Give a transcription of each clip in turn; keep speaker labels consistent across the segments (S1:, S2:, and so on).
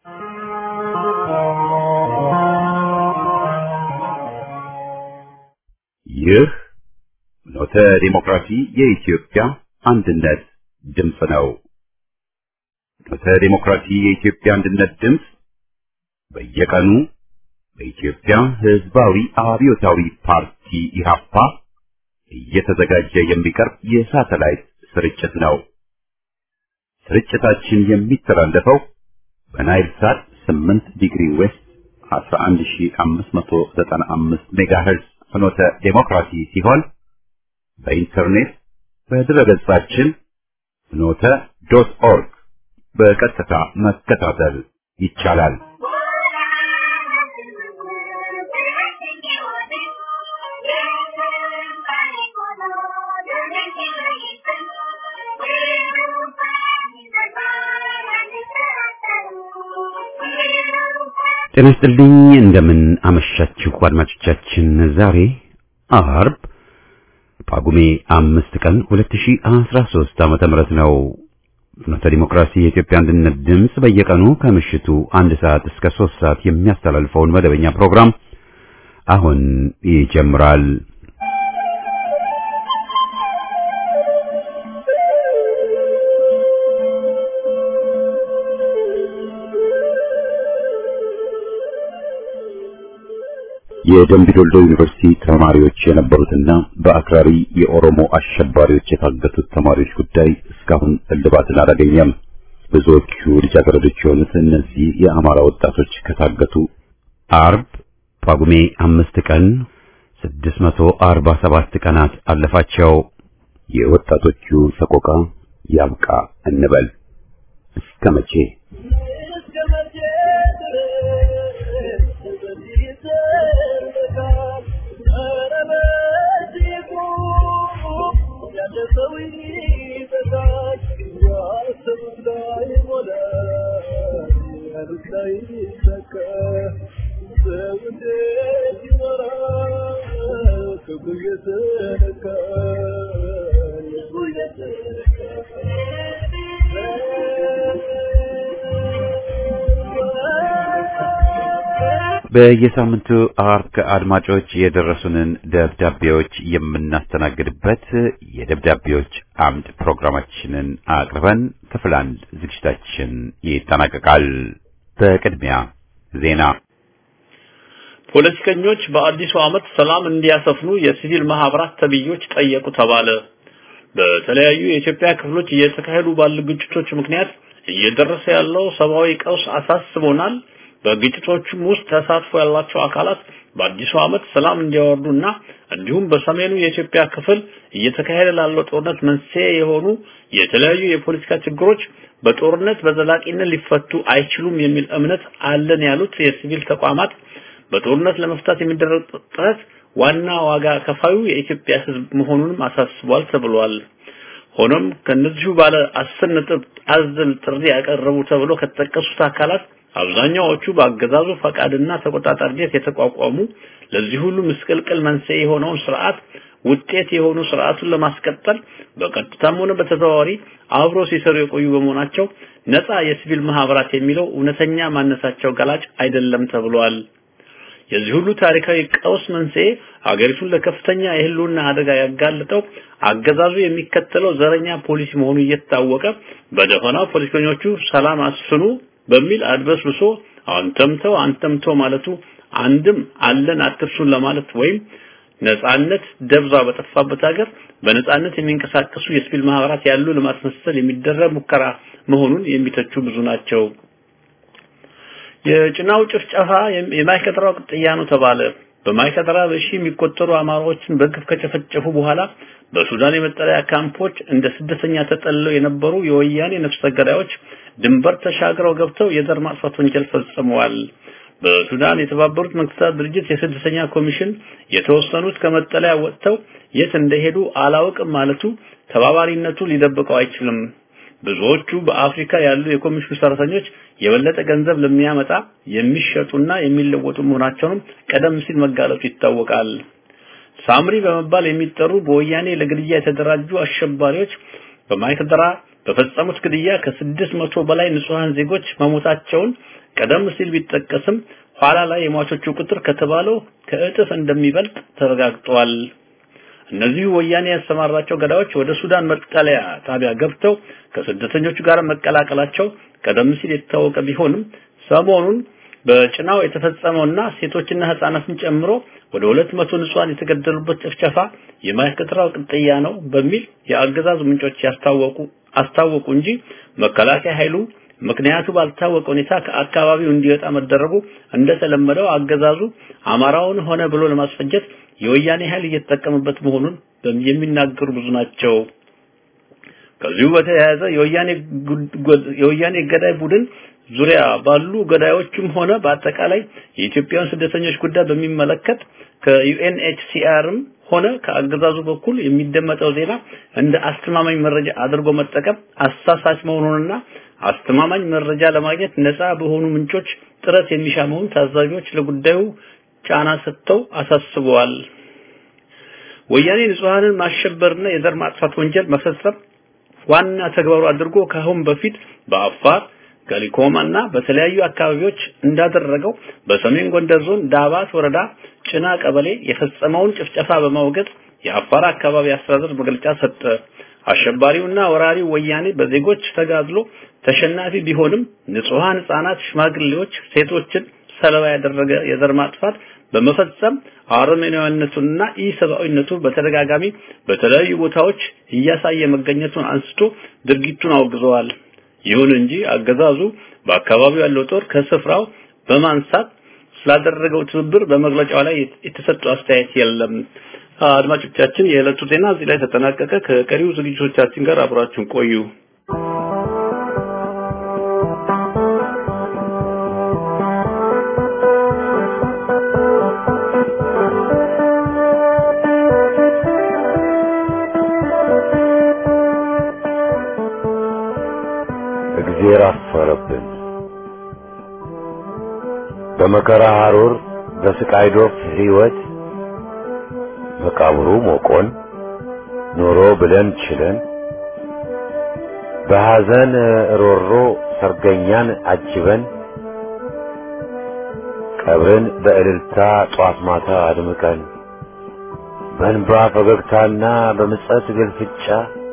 S1: ይህ ኖተ ዲሞክራሲ የኢትዮጵያ አንድነት ድምፅ ነው። ኖተ ዲሞክራሲ የኢትዮጵያ አንድነት ድምፅ በየቀኑ በኢትዮጵያ ሕዝባዊ አብዮታዊ ፓርቲ ኢህአፓ እየተዘጋጀ የሚቀርብ የሳተላይት ስርጭት ነው። ስርጭታችን የሚተላለፈው በናይል ሳት 8 ዲግሪ ዌስት 11595 ሜጋሄርዝ ፍኖተ ዴሞክራሲ ሲሆን በኢንተርኔት በድረገጻችን ፍኖተ ዶት ኦርግ በቀጥታ መከታተል ይቻላል። ጤና ይስጥልኝ እንደምን አመሻችሁ አድማጮቻችን። ዛሬ አርብ ጳጉሜ አምስት ቀን 2013 ዓመተ ምህረት ነው። ፍኖተ ዲሞክራሲ የኢትዮጵያ አንድነት ድምፅ በየቀኑ ከምሽቱ አንድ ሰዓት እስከ ሶስት ሰዓት የሚያስተላልፈውን መደበኛ ፕሮግራም አሁን ይጀምራል። የደምቢዶሎ ዩኒቨርሲቲ ተማሪዎች የነበሩትና በአክራሪ የኦሮሞ አሸባሪዎች የታገቱት ተማሪዎች ጉዳይ እስካሁን እልባትን አላገኘም። ብዙዎቹ ልጃገረዶች የሆኑት እነዚህ የአማራ ወጣቶች ከታገቱ አርብ ጳጉሜ አምስት ቀን 647 ቀናት አለፋቸው። የወጣቶቹ ሰቆቃ ያብቃ እንበል እስከ መቼ? በየሳምንቱ አርብ ከአድማጮች የደረሱንን ደብዳቤዎች የምናስተናግድበት የደብዳቤዎች አምድ ፕሮግራማችንን አቅርበን ክፍል አንድ ዝግጅታችን ይጠናቀቃል። በቅድሚያ ዜና።
S2: ፖለቲከኞች በአዲሱ ዓመት ሰላም እንዲያሰፍኑ የሲቪል ማህበራት ተብዮች ጠየቁ ተባለ። በተለያዩ የኢትዮጵያ ክፍሎች እየተካሄዱ ባሉ ግጭቶች ምክንያት እየደረሰ ያለው ሰብአዊ ቀውስ አሳስቦናል። በግጭቶቹም ውስጥ ተሳትፎ ያላቸው አካላት በአዲሱ ዓመት ሰላም እንዲያወርዱና እንዲሁም በሰሜኑ የኢትዮጵያ ክፍል እየተካሄደ ላለው ጦርነት መንስኤ የሆኑ የተለያዩ የፖለቲካ ችግሮች በጦርነት በዘላቂነት ሊፈቱ አይችሉም የሚል እምነት አለን ያሉት የሲቪል ተቋማት በጦርነት ለመፍታት የሚደረግ ጥረት ዋና ዋጋ ከፋዩ የኢትዮጵያ ሕዝብ መሆኑንም አሳስቧል ተብሏል። ሆኖም ከነዚሁ ባለ አስር ነጥብ አዘል ጥሪ ያቀረቡ ተብሎ ከተጠቀሱት አካላት አብዛኛዎቹ በአገዛዙ ፈቃድና ተቆጣጣሪነት የተቋቋሙ ለዚህ ሁሉ ምስቅልቅል መንስኤ የሆነውን ስርዓት ውጤት የሆኑ ስርዓቱን ለማስቀጠል በቀጥታም ሆነ በተዘዋዋሪ አብሮ ሲሰሩ የቆዩ በመሆናቸው ነፃ የሲቪል ማህበራት የሚለው እውነተኛ ማነሳቸው ገላጭ አይደለም ተብሏል። የዚህ ሁሉ ታሪካዊ ቀውስ መንስኤ አገሪቱን ለከፍተኛ የህልውና አደጋ ያጋለጠው አገዛዙ የሚከተለው ዘረኛ ፖሊሲ መሆኑ እየታወቀ በደፈናው ፖለቲከኞቹ ሰላም አስፍኑ በሚል አድበስብሶ አንተምተው አንተምተው ማለቱ አንድም አለን አትርሱን ለማለት ወይም ነጻነት ደብዛ በጠፋበት ሀገር በነጻነት የሚንቀሳቀሱ የሲቪል ማህበራት ያሉ ለማስመሰል የሚደረግ ሙከራ መሆኑን የሚተቹ ብዙ ናቸው። የጭናው ጭፍጨፋ የማይከድራው ቅጥያ ነው ተባለ። በማይከድራ በሺ የሚቆጠሩ አማራዎችን በግፍ ከጨፈጨፉ በኋላ በሱዳን የመጠለያ ካምፖች እንደ ስደተኛ ተጠልለው የነበሩ የወያኔ ነፍሰ ገዳዮች ድንበር ተሻግረው ገብተው የዘር ማጥፋት ወንጀል ፈጽመዋል። በሱዳን የተባበሩት መንግስታት ድርጅት የስደተኛ ኮሚሽን የተወሰኑት ከመጠለያ ወጥተው የት እንደሄዱ አላውቅም ማለቱ ተባባሪነቱ ሊደብቀው አይችልም። ብዙዎቹ በአፍሪካ ያሉ የኮሚሽኑ ሰራተኞች የበለጠ ገንዘብ ለሚያመጣ የሚሸጡና የሚለወጡ መሆናቸውንም ቀደም ሲል መጋለጡ ይታወቃል። ሳምሪ በመባል የሚጠሩ በወያኔ ለግድያ የተደራጁ አሸባሪዎች በማይከድራ በፈጸሙት ግድያ ከስድስት መቶ በላይ ንጹሃን ዜጎች መሞታቸውን ቀደም ሲል ቢጠቀስም ኋላ ላይ የሟቾቹ ቁጥር ከተባለው ከእጥፍ እንደሚበልጥ ተረጋግጧል። እነዚሁ ወያኔ ያሰማራቸው ገዳዮች ወደ ሱዳን መጠለያ ጣቢያ ገብተው ከስደተኞቹ ጋር መቀላቀላቸው ቀደም ሲል የታወቀ ቢሆንም ሰሞኑን በጭናው የተፈጸመውና ሴቶችና ህፃናትን ጨምሮ ወደ ሁለት መቶ ንጹሃን የተገደሉበት ጭፍጨፋ የማይከተራው ቅጥያ ነው በሚል የአገዛዙ ምንጮች ያስታወቁ አስታወቁ እንጂ መከላከያ ኃይሉ ምክንያቱ ባልታወቀ ሁኔታ ከአካባቢው እንዲወጣ መደረጉ እንደተለመደው አገዛዙ አማራውን ሆነ ብሎ ለማስፈጀት የወያኔ ኃይል እየተጠቀመበት መሆኑን የሚናገሩ ብዙ ናቸው። ከዚሁ በተያያዘ የወያኔ የወያኔ ገዳይ ቡድን ዙሪያ ባሉ ገዳዮችም ሆነ በአጠቃላይ የኢትዮጵያን ስደተኞች ጉዳይ በሚመለከት ከዩኤንኤችሲአርም ሆነ ከአገዛዙ በኩል የሚደመጠው ዜና እንደ አስተማማኝ መረጃ አድርጎ መጠቀም አሳሳች መሆኑንና አስተማማኝ መረጃ ለማግኘት ነፃ በሆኑ ምንጮች ጥረት የሚሻ መሆኑን ታዛቢዎች ለጉዳዩ ጫና ሰጥተው አሳስበዋል። ወያኔ ንጹሃንን ማሸበርና የዘር ማጥፋት ወንጀል መፈጸም ዋና ተግባሩ አድርጎ ከአሁን በፊት በአፋር ገሊኮማና በተለያዩ አካባቢዎች እንዳደረገው በሰሜን ጎንደር ዞን ዳባት ወረዳ ጭና ቀበሌ የፈጸመውን ጭፍጨፋ በማውገዝ የአፋር አካባቢ አስተዳደር መግለጫ ሰጠ። አሸባሪውና ወራሪው ወያኔ በዜጎች ተጋድሎ ተሸናፊ ቢሆንም ንጹሃን ህጻናት፣ ሽማግሌዎች፣ ሴቶችን ሰለባ ያደረገ የዘር ማጥፋት በመፈጸም አረመኔያዊነቱንና ኢሰብአዊነቱ በተደጋጋሚ በተለያዩ ቦታዎች እያሳየ መገኘቱን አንስቶ ድርጊቱን አውግዘዋል። ይሁን እንጂ አገዛዙ በአካባቢው ያለው ጦር ከስፍራው በማንሳት ስላደረገው ትብብር በመግለጫው ላይ የተሰጠው አስተያየት የለም። አድማጮቻችን፣ የዕለቱ ዜና እዚህ ላይ ተጠናቀቀ። ከቀሪው ዝግጅቶቻችን ጋር አብራችሁን ቆዩ።
S3: እግዜር አፈረብን። በመከራ ሐሩር በስቃይ ዶፍ ሕይወት መቃብሩ ሞቆን ኖሮ ብለን ችለን በሐዘን ሮሮ ሰርገኛን አጅበን ቀብርን በእልልታ ጧት ማታ አድምቀን በእንባ ፈገግታና በምጸት ግልፍጫ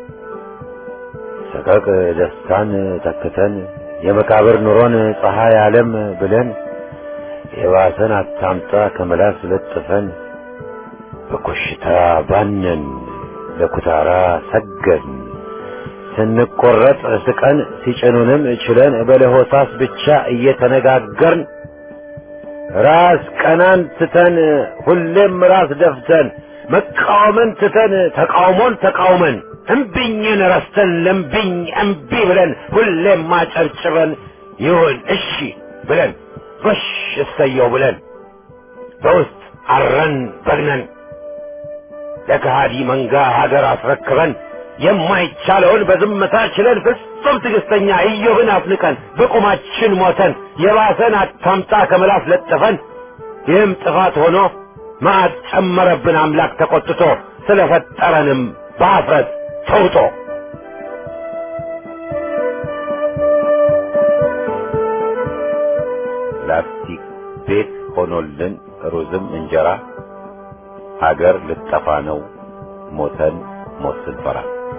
S3: ሰቀቅ ደስታን ተክተን የመቃብር ኑሮን ፀሐይ ዓለም ብለን የባሰን አታምጣ ከመላስ ለጥፈን በኮሽታ ባነን ለኩታራ ሰገድን ስንቆረጥ ስቀን ሲጭኑንም ችለን በለሆሳስ ብቻ እየተነጋገርን ራስ ቀናን ትተን ሁሌም ራስ ደፍተን መቃወምን ትተን ተቃውሞን ተቃውመን እምቢኝን ረስተን ለምቢኝ እምቢ ብለን ሁሌም ማጨብጭበን ይሁን እሺ ብለን ጎሽ እሰየው ብለን በውስጥ አረን በግነን ለከሃዲ መንጋ ሀገር አስረክበን የማይቻለውን በዝምታ ችለን ፍጹም ትዕግስተኛ ኢዮብን አፍንቀን በቁማችን ሞተን የባሰን አታምጣ ከምላስ ለጥፈን ይህም ጥፋት ሆኖ መዓት ጨመረብን አምላክ ተቆጥቶ ስለፈጠረንም በአፍረት ተውጦ ላስቲክ ቤት ሆኖልን ሩዝም እንጀራ ሀገር ልጠፋ ነው ሞተን ሞት ስንፈራ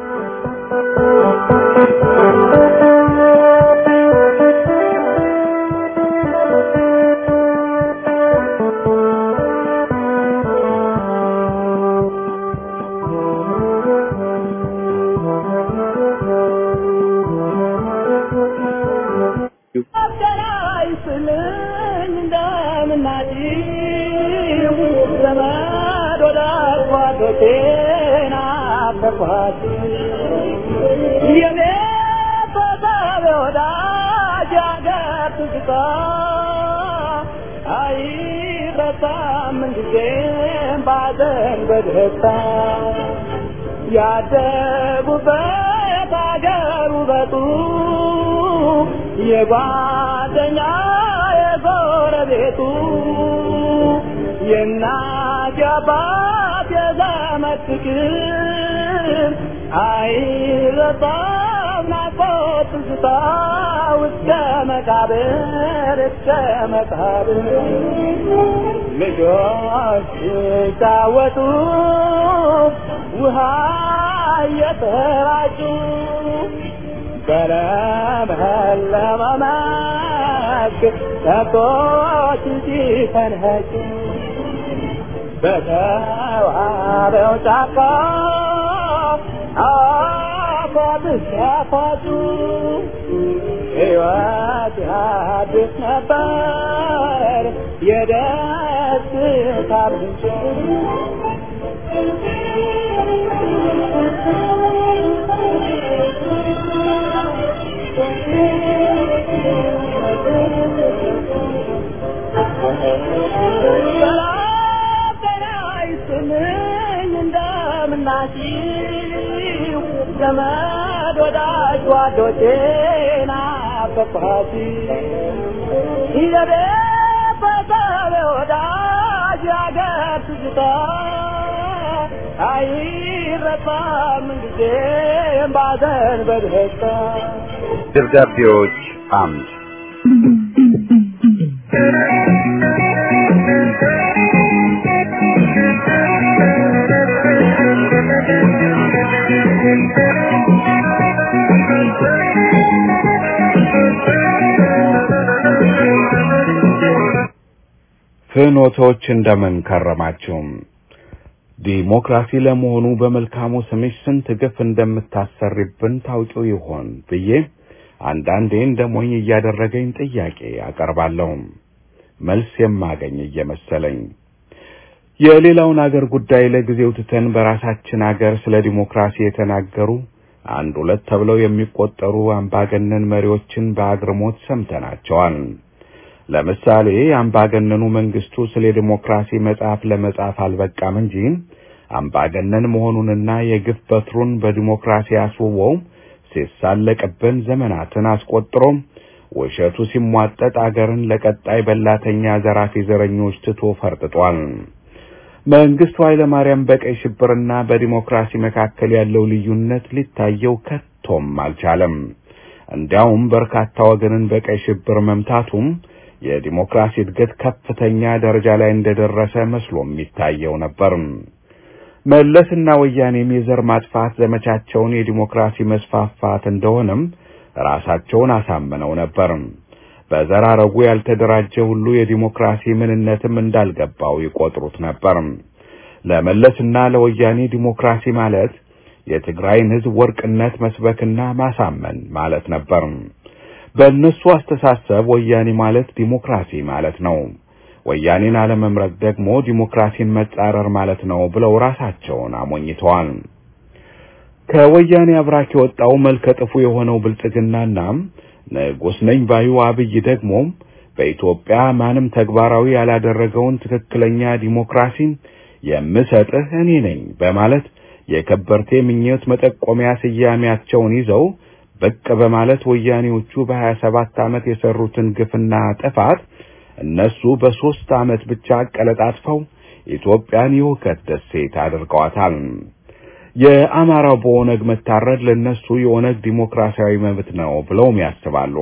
S4: ያደጉበት አገር ውበቱ የጓደኛ የጎረቤቱ የእናት የአባት የዘመድ ፍቅር አይረሳም ትዝታ እስከ መቃብር እስከ መቃብር ልጆች ሲጫወቱ ውሃ እየተራጩ በለመለመ መስክ ከብቶች ሲፈንኸጩ በተዋበው ጫካ አፏት ሲያፏጩ ሕይወት ያድስ ነበር የደስታ ምንጭ ሰላም ጤና ይስጥልኝ እንደምናችሁ ዘመድ ወዳጅ ጓዶቼ ናፈቅኋችሁ የቤተሰብ ወዳጅ ያገር ትዝታ አይረሳም ጊዜም ባዘን በደስታ
S3: ደብዳቤዎች አምድ
S5: ፍኖቶች እንደምን ከረማችሁም? ዲሞክራሲ ለመሆኑ በመልካሙ ስምሽ ስንት ግፍ እንደምታሰሪብን ታውቂው ይሆን ብዬ አንዳንዴ እንደ ሞኝ እያደረገኝ ጥያቄ አቀርባለሁ። መልስ የማገኝ እየመሰለኝ የሌላውን አገር ጉዳይ ለጊዜው ትተን በራሳችን አገር ስለ ዲሞክራሲ የተናገሩ አንድ ሁለት ተብለው የሚቆጠሩ አምባገነን መሪዎችን በአግርሞት ሰምተናቸዋል። ለምሳሌ አምባገነኑ መንግስቱ ስለ ዲሞክራሲ መጽሐፍ ለመጻፍ አልበቃም እንጂ አምባገነን መሆኑንና የግፍ በትሩን በዲሞክራሲ አስውበው ሲሳለቅብን ዘመናትን አስቆጥሮ ውሸቱ ሲሟጠጥ አገርን ለቀጣይ በላተኛ ዘራፊ ዘረኞች ትቶ ፈርጥጧል። መንግስቱ ኃይለማርያም በቀይ ሽብርና በዲሞክራሲ መካከል ያለው ልዩነት ሊታየው ከቶም አልቻለም። እንዲያውም በርካታ ወገንን በቀይ ሽብር መምታቱም የዲሞክራሲ እድገት ከፍተኛ ደረጃ ላይ እንደደረሰ መስሎ የሚታየው ነበር። መለስና ወያኔም የዘር ማጥፋት ዘመቻቸውን የዲሞክራሲ መስፋፋት እንደሆነም ራሳቸውን አሳምነው ነበር። በዘር ሐረጉ ያልተደራጀ ሁሉ የዲሞክራሲ ምንነትም እንዳልገባው ይቆጥሩት ነበር። ለመለስና ለወያኔ ዲሞክራሲ ማለት የትግራይን ሕዝብ ወርቅነት መስበክና ማሳመን ማለት ነበር። በእነሱ አስተሳሰብ ወያኔ ማለት ዲሞክራሲ ማለት ነው። ወያኔን አለመምረጥ ደግሞ ዲሞክራሲን መጻረር ማለት ነው ብለው ራሳቸውን አሞኝተዋል። ከወያኔ አብራክ የወጣው መልከ ጥፉ የሆነው ብልጽግናና ንጉሥ ነኝ ባዩ አብይ ደግሞ በኢትዮጵያ ማንም ተግባራዊ ያላደረገውን ትክክለኛ ዲሞክራሲን የምሰጥህ እኔ ነኝ በማለት የከበርቴ ምኞት መጠቆሚያ ስያሜያቸውን ይዘው ብቅ በማለት ወያኔዎቹ በሀያ ሰባት ዓመት የሰሩትን ግፍና ጥፋት እነሱ በሦስት ዓመት ብቻ አቀለጣጥፈው ኢትዮጵያን የውከት ደሴት አድርገዋታል። የአማራው በኦነግ መታረድ ለነሱ የኦነግ ዲሞክራሲያዊ መብት ነው ብለውም ያስባሉ።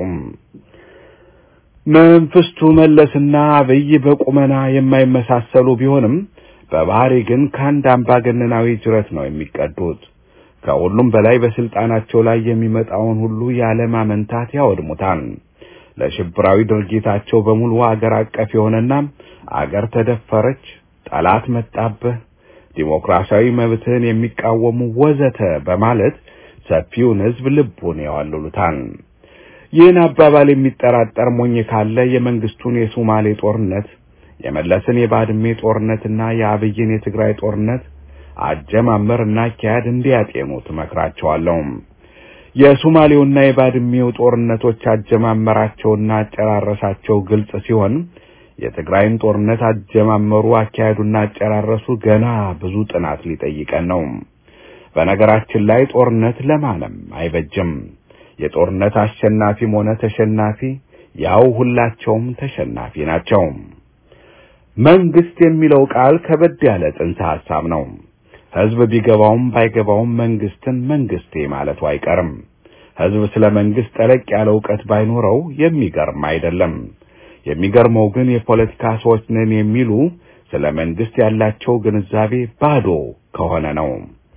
S5: መንግስቱ መለስና አብይ በቁመና የማይመሳሰሉ ቢሆንም በባህሪ ግን ከአንድ አምባገነናዊ ጅረት ነው የሚቀዱት። ከሁሉም በላይ በስልጣናቸው ላይ የሚመጣውን ሁሉ ያለማመንታት ያወድሙታል። ለሽብራዊ ድርጊታቸው በሙሉ አገር አቀፍ የሆነና አገር ተደፈረች፣ ጠላት መጣብህ፣ ዲሞክራሲያዊ መብትህን የሚቃወሙ ወዘተ በማለት ሰፊውን ሕዝብ ልቡን ያዋልሉታል። ይህን አባባል የሚጠራጠር ሞኝ ካለ የመንግስቱን የሶማሌ ጦርነት፣ የመለስን የባድሜ ጦርነትና የአብይን የትግራይ ጦርነት አጀማመርና አካሄድ እንዲያጤኑ ትመክራቸዋለሁ። የሶማሌውና የባድሜው ጦርነቶች አጀማመራቸውና አጨራረሳቸው ግልጽ ሲሆን የትግራይን ጦርነት አጀማመሩ፣ አካሄዱና አጨራረሱ ገና ብዙ ጥናት ሊጠይቀን ነው። በነገራችን ላይ ጦርነት ለማንም አይበጅም። የጦርነት አሸናፊም ሆነ ተሸናፊ ያው ሁላቸውም ተሸናፊ ናቸው። መንግስት የሚለው ቃል ከበድ ያለ ጽንሰ ሐሳብ ነው። ህዝብ ቢገባውም ባይገባውም መንግስትን መንግስቴ ማለቱ አይቀርም። ህዝብ ስለ መንግስት ጠለቅ ያለ እውቀት ባይኖረው የሚገርም አይደለም። የሚገርመው ግን የፖለቲካ ሰዎች ነን የሚሉ ስለ መንግስት ያላቸው ግንዛቤ ባዶ ከሆነ ነው።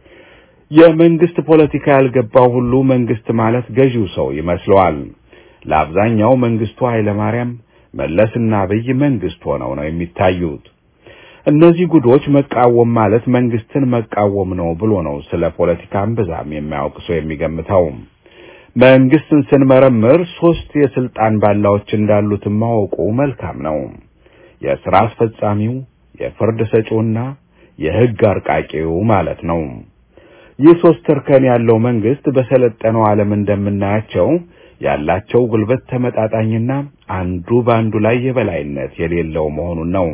S5: የመንግስት ፖለቲካ ያልገባው ሁሉ መንግስት ማለት ገዢው ሰው ይመስለዋል። ለአብዛኛው መንግስቱ ኃይለማርያም፣ መለስና አብይ መንግስት ሆነው ነው የሚታዩት። እነዚህ ጉዶች መቃወም ማለት መንግስትን መቃወም ነው ብሎ ነው ስለ ፖለቲካም ብዛም የማያውቅ ሰው የሚገምተው። መንግስትን ስንመረምር ሶስት የስልጣን ባላዎች እንዳሉት ማወቁ መልካም ነው። የሥራ አስፈጻሚው፣ የፍርድ ሰጪውና የህግ አርቃቂው ማለት ነው። ይህ ሶስት እርከን ያለው መንግስት በሰለጠነው ዓለም እንደምናያቸው ያላቸው ጉልበት ተመጣጣኝና አንዱ በአንዱ ላይ የበላይነት የሌለው መሆኑን ነው።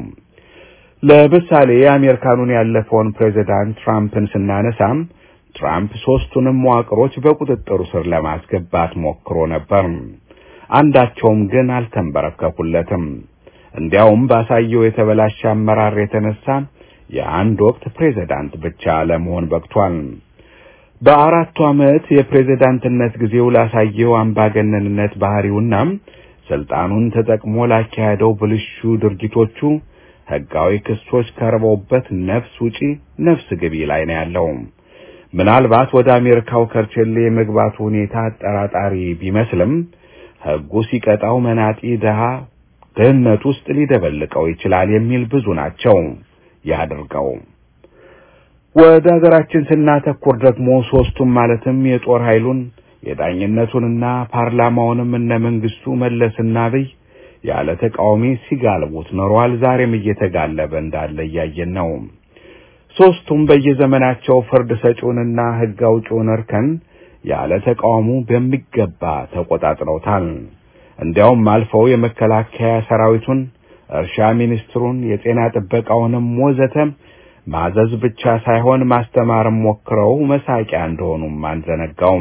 S5: ለምሳሌ የአሜሪካኑን ያለፈውን ፕሬዚዳንት ትራምፕን ስናነሳም ትራምፕ ሶስቱንም መዋቅሮች በቁጥጥሩ ስር ለማስገባት ሞክሮ ነበር። አንዳቸውም ግን አልተንበረከኩለትም። እንዲያውም ባሳየው የተበላሸ አመራር የተነሳ የአንድ ወቅት ፕሬዚዳንት ብቻ ለመሆን በቅቷል። በአራቱ ዓመት የፕሬዝዳንትነት ጊዜው ላሳየው አምባገነንነት ባህሪውና ስልጣኑን ተጠቅሞ ላካሄደው ብልሹ ድርጊቶቹ ሕጋዊ ክሶች ቀርበውበት ነፍስ ውጪ ነፍስ ግቢ ላይ ነው ያለው። ምናልባት ወደ አሜሪካው ከርቸሌ የመግባቱ ሁኔታ አጠራጣሪ ቢመስልም ሕጉ ሲቀጣው መናጢ ድሃ ድህነት ውስጥ ሊደበልቀው ይችላል የሚል ብዙ ናቸው። ያድርገው። ወደ ሀገራችን ስናተኩር ደግሞ ሶስቱም ማለትም የጦር ኃይሉን የዳኝነቱንና ፓርላማውንም እነ መንግስቱ መለስና አብይ ያለ ተቃዋሚ ሲጋልቡት ኖረዋል። ዛሬም እየተጋለበ እንዳለ እያየን ነው። ሶስቱም በየዘመናቸው ፍርድ ሰጪውንና ሕግ አውጪውን እርከን ያለ ተቃውሞ በሚገባ ተቆጣጥረውታል። እንዲያውም አልፈው የመከላከያ ሰራዊቱን፣ እርሻ ሚኒስትሩን፣ የጤና ጥበቃውንም ወዘተ ማዘዝ ብቻ ሳይሆን ማስተማርም ሞክረው መሳቂያ እንደሆኑም አንዘነጋውም።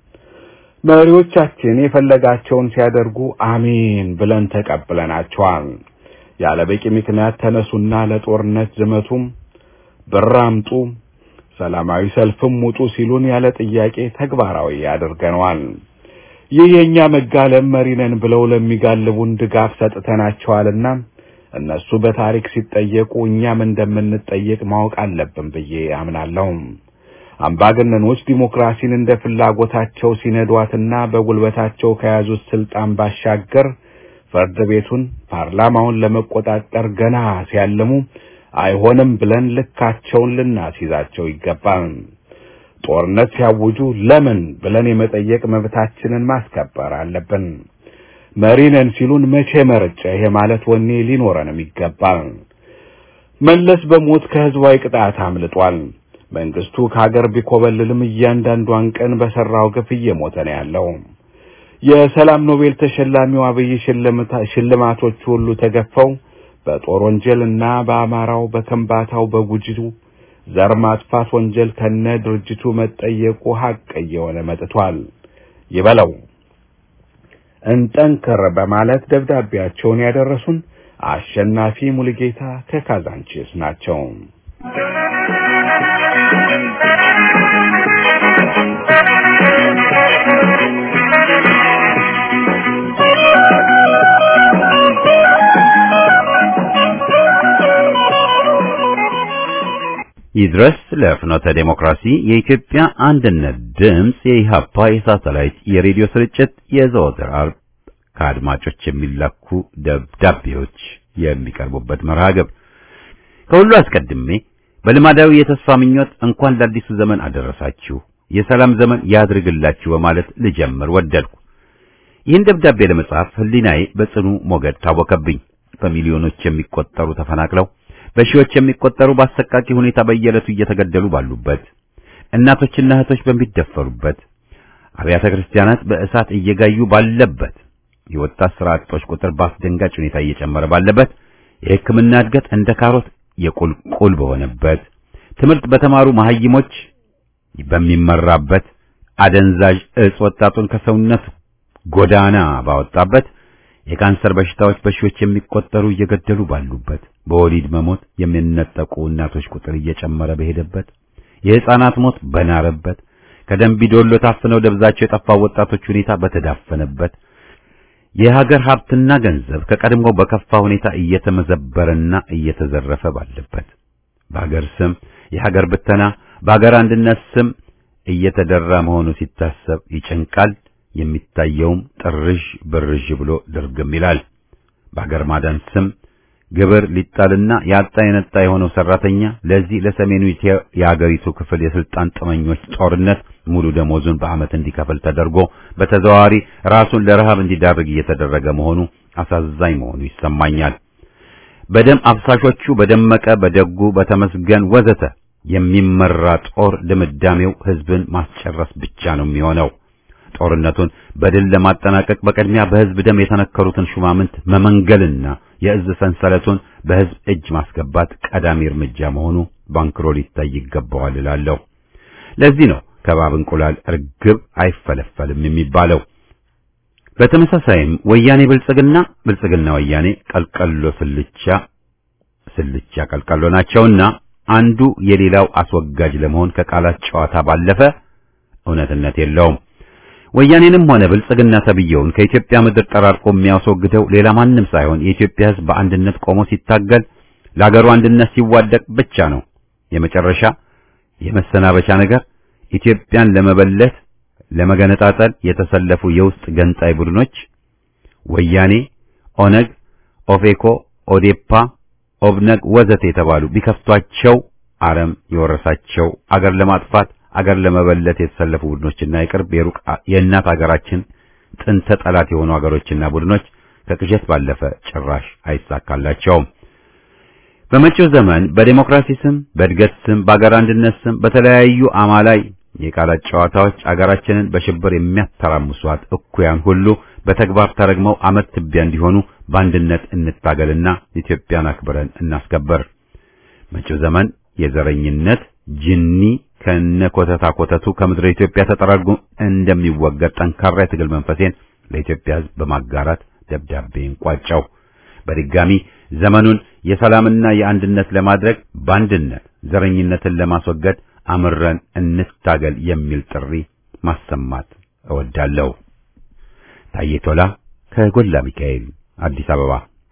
S5: መሪዎቻችን የፈለጋቸውን ሲያደርጉ አሜን ብለን ተቀብለናቸዋል። ያለ በቂ ምክንያት ተነሱና ለጦርነት ዝመቱም፣ ብር አምጡ፣ ሰላማዊ ሰልፍም ውጡ ሲሉን ያለ ጥያቄ ተግባራዊ ያደርገነዋል። ይህ የእኛ መጋለም መሪ ነን ብለው ለሚጋልቡን ድጋፍ ሰጥተናቸዋልና እነሱ በታሪክ ሲጠየቁ እኛም እንደምንጠየቅ ማወቅ አለብን ብዬ አምናለሁ። አምባገነኖች ዲሞክራሲን እንደ ፍላጎታቸው ሲነዷትና በጉልበታቸው ከያዙት ስልጣን ባሻገር ፍርድ ቤቱን፣ ፓርላማውን ለመቆጣጠር ገና ሲያልሙ አይሆንም ብለን ልካቸውን ልናስይዛቸው ይገባል። ጦርነት ሲያውጁ ለምን ብለን የመጠየቅ መብታችንን ማስከበር አለብን። መሪ ነን ሲሉን መቼ መርጬ ይሄ ማለት ወኔ ሊኖረንም ይገባል። መለስ በሞት ከህዝባዊ ቅጣት አምልጧል። መንግስቱ ከሀገር ቢኮበልልም እያንዳንዷን ቀን በሰራው ግፍ እየሞተ ነው ያለው። የሰላም ኖቤል ተሸላሚው አብይ ሽልማቶቹ ሁሉ ተገፈው በጦር ወንጀልና በአማራው፣ በከምባታው፣ በጉጂቱ ዘር ማጥፋት ወንጀል ከነ ድርጅቱ መጠየቁ ሀቅ እየሆነ መጥቷል። ይበለው እንጠንከር በማለት ደብዳቤያቸውን ያደረሱን አሸናፊ ሙሉጌታ ከካዛንቺስ ናቸው።
S1: ይድረስ ለፍኖተ ዴሞክራሲ የኢትዮጵያ አንድነት ድምፅ የኢሃፓ የሳተላይት የሬዲዮ ስርጭት የዘወትር ዓርብ ከአድማጮች የሚላኩ ደብዳቤዎች የሚቀርቡበት መርሃ ግብር። ከሁሉ አስቀድሜ በልማዳዊ የተስፋ ምኞት እንኳን ለአዲሱ ዘመን አደረሳችሁ፣ የሰላም ዘመን ያድርግላችሁ በማለት ልጀምር ወደድኩ። ይህን ደብዳቤ ለመጻፍ ሕሊናዬ በጽኑ ሞገድ ታወከብኝ። በሚሊዮኖች የሚቆጠሩ ተፈናቅለው በሺዎች የሚቆጠሩ በአሰቃቂ ሁኔታ በየዕለቱ እየተገደሉ ባሉበት፣ እናቶችና እህቶች በሚደፈሩበት፣ አብያተ ክርስቲያናት በእሳት እየጋዩ ባለበት፣ የወጣት ስራ አጦች ቁጥር በአስደንጋጭ ሁኔታ እየጨመረ ባለበት፣ የሕክምና እድገት እንደ ካሮት የቁልቁል በሆነበት፣ ትምህርት በተማሩ መሐይሞች በሚመራበት፣ አደንዛዥ እጽ ወጣቱን ከሰውነት ጎዳና ባወጣበት የካንሰር በሽታዎች በሺዎች የሚቆጠሩ እየገደሉ ባሉበት በወሊድ መሞት የሚነጠቁ እናቶች ቁጥር እየጨመረ በሄደበት የሕፃናት ሞት በናረበት ከደንቢዶሎ ታፍነው ደብዛቸው የጠፋው ወጣቶች ሁኔታ በተዳፈነበት የሀገር ሀብትና ገንዘብ ከቀድሞ በከፋ ሁኔታ እየተመዘበረና እየተዘረፈ ባለበት በሀገር ስም የሀገር ብተና በሀገር አንድነት ስም እየተደራ መሆኑ ሲታሰብ ይጨንቃል። የሚታየውም ጥርዥ ብርዥ ብሎ ድርግም ይላል። በሀገር ማዳን ስም ግብር ሊጣልና ያጣ የነጣ የሆነው ሰራተኛ ለዚህ ለሰሜኑ የሀገሪቱ ክፍል የስልጣን ጥመኞች ጦርነት ሙሉ ደሞዙን በዓመት እንዲከፍል ተደርጎ በተዘዋዋሪ ራሱን ለረሃብ እንዲዳርግ እየተደረገ መሆኑ አሳዛኝ መሆኑ ይሰማኛል። በደም አፍሳሾቹ በደመቀ በደጉ በተመስገን ወዘተ የሚመራ ጦር ድምዳሜው ህዝብን ማስጨረስ ብቻ ነው የሚሆነው። ጦርነቱን በድል ለማጠናቀቅ በቅድሚያ በህዝብ ደም የተነከሩትን ሹማምንት መመንገልና የእዝ ሰንሰለቱን በህዝብ እጅ ማስገባት ቀዳሚ እርምጃ መሆኑ ባንክሮ ሊታይ ይገባዋል እላለሁ። ለዚህ ነው ከባብ እንቁላል እርግብ አይፈለፈልም የሚባለው። በተመሳሳይም ወያኔ ብልጽግና ብልጽግና ወያኔ ቀልቀሎ ስልቻ ስልቻ ቀልቀሎ ናቸውና አንዱ የሌላው አስወጋጅ ለመሆን ከቃላት ጨዋታ ባለፈ እውነትነት የለውም። ወያኔንም ሆነ ብልጽግና ተብየውን ከኢትዮጵያ ምድር ጠራርቆ የሚያስወግደው ሌላ ማንም ሳይሆን የኢትዮጵያ ህዝብ በአንድነት ቆሞ ሲታገል ለአገሩ አንድነት ሲዋደቅ ብቻ ነው። የመጨረሻ የመሰናበቻ ነገር ኢትዮጵያን ለመበለት ለመገነጣጠል የተሰለፉ የውስጥ ገንጣይ ቡድኖች ወያኔ፣ ኦነግ፣ ኦፌኮ፣ ኦዴፓ፣ ኦብነግ ወዘተ የተባሉ ቢከፍቷቸው አረም የወረሳቸው አገር ለማጥፋት አገር ለመበለት የተሰለፉ ቡድኖችና የቅርብ የሩቅ የእናት አገራችን ጥንተ ጠላት የሆኑ አገሮችና ቡድኖች ከቅዠት ባለፈ ጭራሽ አይሳካላቸውም። በመጪው ዘመን በዴሞክራሲ ስም፣ በእድገት ስም፣ በአገር አንድነት ስም በተለያዩ አማላይ የቃላት ጨዋታዎች አገራችንን በሽብር የሚያተራምሷት እኩያን ሁሉ በተግባር ተረግመው አመት ትቢያ እንዲሆኑ በአንድነት እንታገልና ኢትዮጵያን አክብረን እናስከበር። መጪው ዘመን የዘረኝነት ጅኒ ከነ ኮተታ ኮተቱ ከምድረ ኢትዮጵያ ተጠራርጎ እንደሚወገድ ጠንካራ የትግል መንፈሴን ለኢትዮጵያ ሕዝብ በማጋራት ደብዳቤን ቋጨው። በድጋሚ ዘመኑን የሰላምና የአንድነት ለማድረግ በአንድነት ዘረኝነትን ለማስወገድ አምረን እንታገል የሚል ጥሪ ማሰማት እወዳለሁ። ታዬ ቶላ ከጎላ ሚካኤል አዲስ አበባ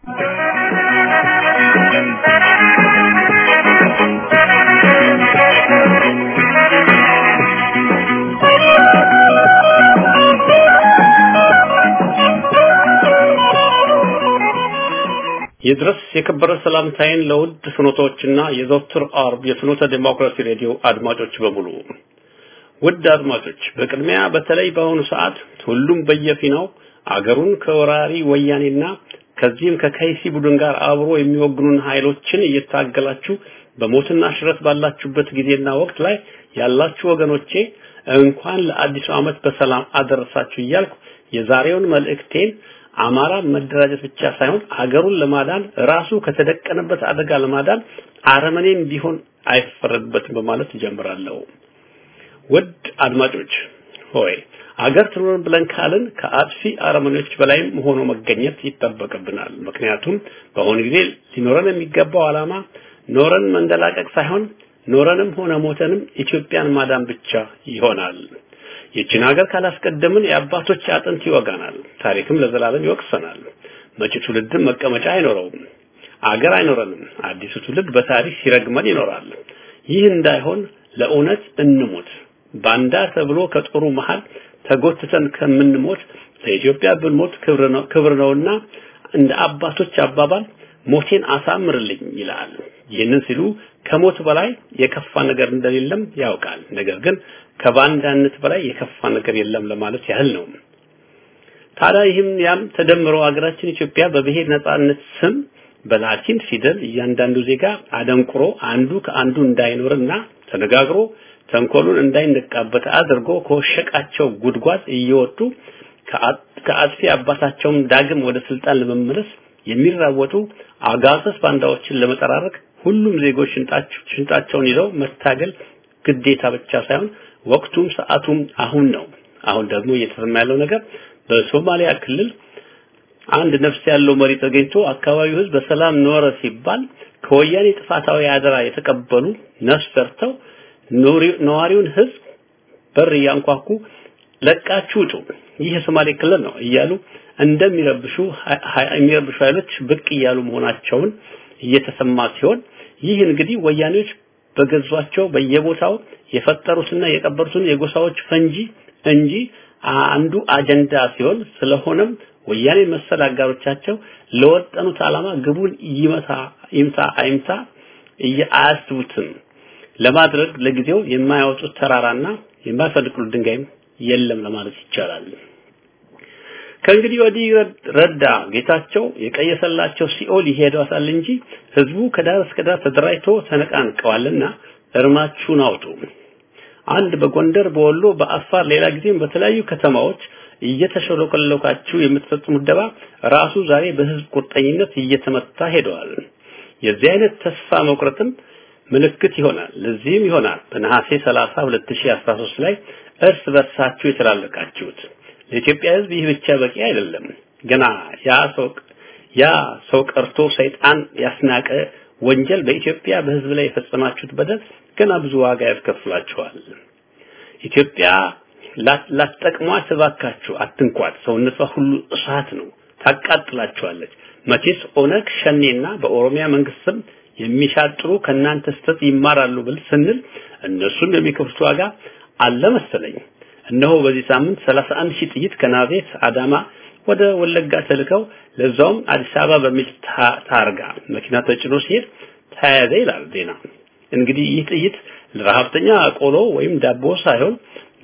S2: ይድረስ የከበረ ሰላምታዬን ለውድ ፍኖቶችና የዘወትር አርብ የፍኖተ ዴሞክራሲ ሬዲዮ አድማጮች በሙሉ ውድ አድማጮች፣ በቅድሚያ በተለይ በአሁኑ ሰዓት ሁሉም በየፊናው አገሩን ከወራሪ ወያኔና ከዚህም ከከይሲ ቡድን ጋር አብሮ የሚወግኑን ኃይሎችን እየታገላችሁ በሞትና ሽረት ባላችሁበት ጊዜና ወቅት ላይ ያላችሁ ወገኖቼ እንኳን ለአዲሱ ዓመት በሰላም አደረሳችሁ እያልኩ የዛሬውን መልእክቴን አማራ መደራጀት ብቻ ሳይሆን አገሩን ለማዳን ራሱ ከተደቀነበት አደጋ ለማዳን አረመኔም ቢሆን አይፈረድበትም በማለት ጀምራለሁ። ውድ አድማጮች ሆይ አገር ትኖር ብለን ካልን ከአጥፊ አረመኔዎች በላይም ሆኖ መገኘት ይጠበቅብናል። ምክንያቱም በአሁኑ ጊዜ ሊኖረን የሚገባው ዓላማ ኖረን መንደላቀቅ ሳይሆን ኖረንም ሆነ ሞተንም ኢትዮጵያን ማዳን ብቻ ይሆናል። ይችን ሀገር ካላስቀደምን የአባቶች አጥንት ይወጋናል፣ ታሪክም ለዘላለም ይወቅሰናል። መጪ ትውልድም መቀመጫ አይኖረውም፣ አገር አይኖረንም። አዲሱ ትውልድ በታሪክ ሲረግመን ይኖራል። ይህ እንዳይሆን ለእውነት እንሞት። ባንዳ ተብሎ ከጦሩ መሃል ተጎትተን ከምንሞት ለኢትዮጵያ ብንሞት ክብር ነውና እንደ አባቶች አባባል ሞቴን አሳምርልኝ ይላል። ይህንን ሲሉ ከሞት በላይ የከፋ ነገር እንደሌለም ያውቃል። ነገር ግን ከባንዳነት በላይ የከፋ ነገር የለም ለማለት ያህል ነው። ታዲያ ይህም ያም ተደምሮ ሀገራችን ኢትዮጵያ በብሔር ነጻነት ስም በላቲን ፊደል እያንዳንዱ ዜጋ አደንቁሮ አንዱ ከአንዱ እንዳይኖርና ተነጋግሮ ተንኮሉን እንዳይነቃበት አድርጎ ከወሸቃቸው ጉድጓድ እየወጡ ከአጥፊ አባታቸውም ዳግም ወደ ስልጣን ለመመለስ የሚራወጡ አጋሰስ ባንዳዎችን ለመጠራረቅ ሁሉም ዜጎች ሽንጣቸውን ይዘው መታገል ግዴታ ብቻ ሳይሆን ወቅቱም ሰዓቱም አሁን ነው። አሁን ደግሞ እየተሰማ ያለው ነገር በሶማሊያ ክልል አንድ ነፍስ ያለው መሪ ተገኝቶ አካባቢው ሕዝብ በሰላም ኖረ ሲባል ከወያኔ ጥፋታዊ አደራ የተቀበሉ ነፍስ ዘርተው ነዋሪውን ሕዝብ በር እያንኳኩ ለቃችሁ ውጡ፣ ይህ የሶማሌ ክልል ነው እያሉ እንደሚረብሹ የሚረብሹ ኃይሎች ብቅ እያሉ መሆናቸውን እየተሰማ ሲሆን ይህ እንግዲህ ወያኔዎች በገዟቸው በየቦታው የፈጠሩትና የቀበሩትን የጎሳዎች ፈንጂ እንጂ አንዱ አጀንዳ ሲሆን ስለሆነም ወያኔ መሰል አጋሮቻቸው ለወጠኑት ዓላማ ግቡን ይመታ ይምታ አይምታ አያስቡትም ለማድረግ ለጊዜው የማያወጡት ተራራና የማይፈልቁት ድንጋይም የለም ለማለት ይቻላል። ከእንግዲህ ወዲህ ረዳ ጌታቸው የቀየሰላቸው ሲኦል ይሄዳታል እንጂ ህዝቡ ከዳር እስከ ዳር ተደራጅቶ ተነቃንቀዋልና እርማችሁን አውጡ። አንድ በጎንደር በወሎ በአፋር ሌላ ጊዜም በተለያዩ ከተማዎች እየተሸለቆለካችሁ የምትፈጽሙት ደባ ራሱ ዛሬ በህዝብ ቁርጠኝነት እየተመታ ሄደዋል። የዚህ አይነት ተስፋ መቁረጥም ምልክት ይሆናል። ለዚህም ይሆናል በነሐሴ 30 2013 ላይ እርስ በርሳችሁ የተላለቃችሁት። ለኢትዮጵያ ህዝብ ይህ ብቻ በቂ አይደለም። ገና ያ ሰው ያ ሰው ቀርቶ ሰይጣን ያስናቀ ወንጀል በኢትዮጵያ በህዝብ ላይ የፈጸማችሁት በደል ገና ብዙ ዋጋ ያስከፍላችኋል። ኢትዮጵያ ላትጠቅሟት እባካችሁ አትንኳት። ሰውነቷ ሁሉ እሳት ነው፣ ታቃጥላችኋለች። መቼስ ኦነግ ሸኔና በኦሮሚያ መንግስትም የሚሻጥሩ ከናንተ ስተት ይማራሉ ብል ስንል እነሱም የሚከፍሉት ዋጋ አለ መሰለኝ። እነሆ በዚህ ሳምንት 31 ሺህ ጥይት ከናዝሬት አዳማ ወደ ወለጋ ተልከው ለዛውም አዲስ አበባ በሚል ታርጋ መኪና ተጭኖ ሲሄድ ተያያዘ ይላል ዜና። እንግዲህ ይህ ጥይት ለረሀብተኛ ቆሎ ወይም ዳቦ ሳይሆን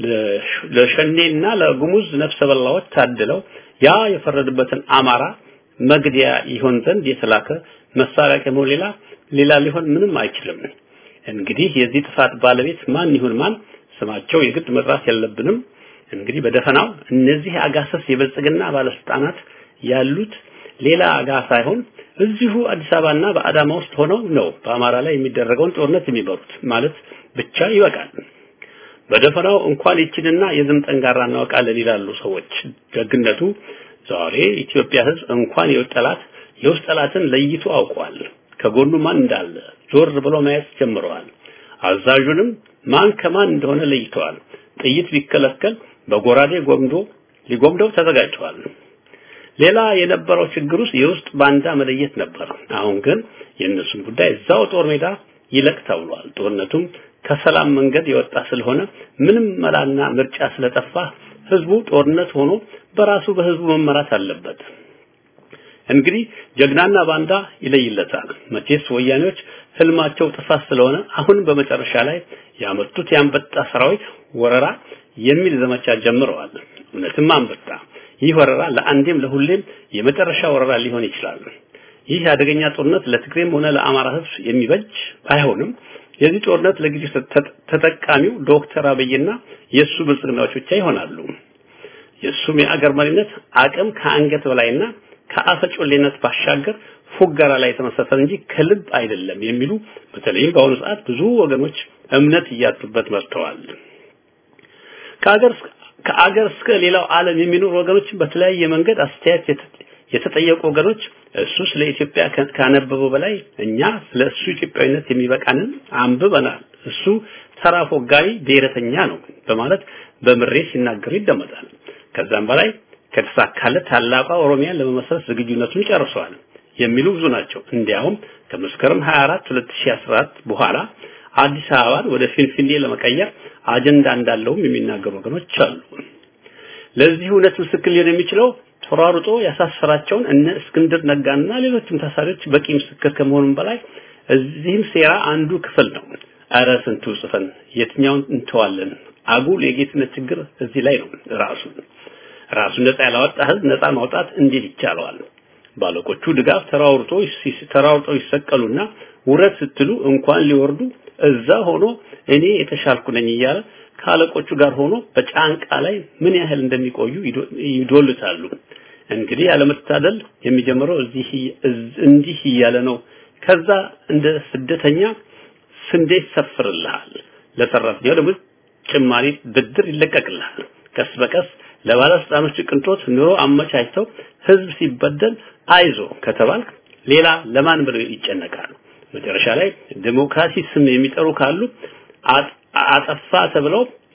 S2: ለሸኔና ለጉሙዝ ነፍሰ በላዎች ታድለው ያ የፈረደበትን አማራ መግደያ ይሆን ዘንድ የተላከ መሳሪያ ከመሆን ሌላ ሌላ ሊሆን ምንም አይችልም። እንግዲህ የዚህ ጥፋት ባለቤት ማን ይሁን ማን ስማቸው የግድ መጥራት የለብንም። እንግዲህ በደፈናው እነዚህ አጋሰስ የብልጽግና ባለስልጣናት ያሉት ሌላ አጋ ሳይሆን እዚሁ አዲስ አበባና በአዳማ ውስጥ ሆነው ነው በአማራ ላይ የሚደረገውን ጦርነት የሚመሩት ማለት ብቻ ይበቃል። በደፈናው እንኳን ይችንና የዝም ጠንጋራ እናውቃለን ይላሉ ሰዎች። ደግነቱ ዛሬ ኢትዮጵያ ሕዝብ እንኳን የውስጥ ጠላት የውስጥ ጠላትን ለይቶ አውቋል። ከጎኑ ማን እንዳለ ዞር ብሎ ማየት ጀምረዋል። አዛዡንም ማን ከማን እንደሆነ ለይተዋል። ጥይት ቢከለከል በጎራዴ ጎምዶ ሊጎምደው ተዘጋጅተዋል። ሌላ የነበረው ችግር ውስጥ የውስጥ ባንዳ መለየት ነበር። አሁን ግን የእነሱን ጉዳይ እዛው ጦር ሜዳ ይለቅ ተብሏል። ጦርነቱም ከሰላም መንገድ የወጣ ስለሆነ ምንም መላና ምርጫ ስለጠፋ ህዝቡ ጦርነት ሆኖ በራሱ በህዝቡ መመራት አለበት። እንግዲህ ጀግናና ባንዳ ይለይለታል። መቼስ ወያኔዎች ህልማቸው ጥፋት ስለሆነ አሁን በመጨረሻ ላይ ያመጡት የአንበጣ ሰራዊት ወረራ የሚል ዘመቻ ጀምረዋል። እውነትም አንበጣ ይህ ወረራ ለአንዴም ለሁሌም የመጨረሻ ወረራ ሊሆን ይችላል። ይህ አደገኛ ጦርነት ለትግሬም ሆነ ለአማራ ህዝብ የሚበጅ ባይሆንም የዚህ ጦርነት ለጊዜው ተጠቃሚው ዶክተር አብይና የሱ ብልጽግናዎች ብቻ ይሆናሉ። የሱም የአገር መሪነት አቅም ከአንገት በላይና ከአፈጮሌነት ባሻገር ፉገራ ላይ የተመሰረተ እንጂ ከልብ አይደለም የሚሉ በተለይም በአሁኑ ሰዓት ብዙ ወገኖች እምነት እያጡበት መጥተዋል። ከአገር ከአገር እስከ ሌላው ዓለም የሚኖሩ ወገኖች በተለያየ መንገድ አስተያየት የተጠየቁ ወገኖች እሱ ስለ ኢትዮጵያ ካነበበው በላይ እኛ ስለ እሱ ኢትዮጵያዊነት የሚበቃንን አንብበናል። እሱ ተራ ፎጋሪ ብሔረተኛ ነው በማለት በምሬት ሲናገሩ ይደመጣል። ከዛም በላይ ከተሳካለት ታላቋ ኦሮሚያን ለመመስረት ዝግጁነቱን ጨርሰዋል የሚሉ ብዙ ናቸው። እንዲያውም ከመስከረም 24 2014 በኋላ አዲስ አበባን ወደ ፊንፊኔ ለመቀየር አጀንዳ እንዳለውም የሚናገሩ ወገኖች አሉ። ለዚህ እውነት ምስክር ሊሆን የሚችለው ተሯሩጦ ያሳሰራቸውን እነ እስክንድር ነጋና ሌሎችም ታሳሪዎች በቂ ምስክር ከመሆኑም በላይ እዚህም ሴራ አንዱ ክፍል ነው። አረ ስንቱ ጽፈን የትኛውን እንተዋለን? አጉል የጌትነት ችግር እዚህ ላይ ነው ራሱ ራሱን ነፃ ያላወጣ ህዝብ ነፃ ማውጣት እንዴት ይቻለዋል? ባለቆቹ ድጋፍ ተራውርቶ ተራውርተው ይሰቀሉና ውረት ስትሉ እንኳን ሊወርዱ እዛ ሆኖ እኔ የተሻልኩ ነኝ እያለ ከአለቆቹ ጋር ሆኖ በጫንቃ ላይ ምን ያህል እንደሚቆዩ ይዶልታሉ። እንግዲህ ያለመታደል የሚጀምረው እዚህ እንዲህ እያለ ነው። ከዛ እንደ ስደተኛ ስንዴ ይሰፍርልሃል፣ ለሰራተኛው ደግሞ ጭማሪ ብድር ይለቀቅልሃል። ቀስ በቀስ ለባለስልጣኖች ቅንጦት ኑሮ አመቻችተው ህዝብ ሲበደል አይዞ ከተባልክ ሌላ ለማን ብለው ይጨነቃሉ። መጨረሻ ላይ ዴሞክራሲ ስም የሚጠሩ ካሉ አጠፋ ተብለው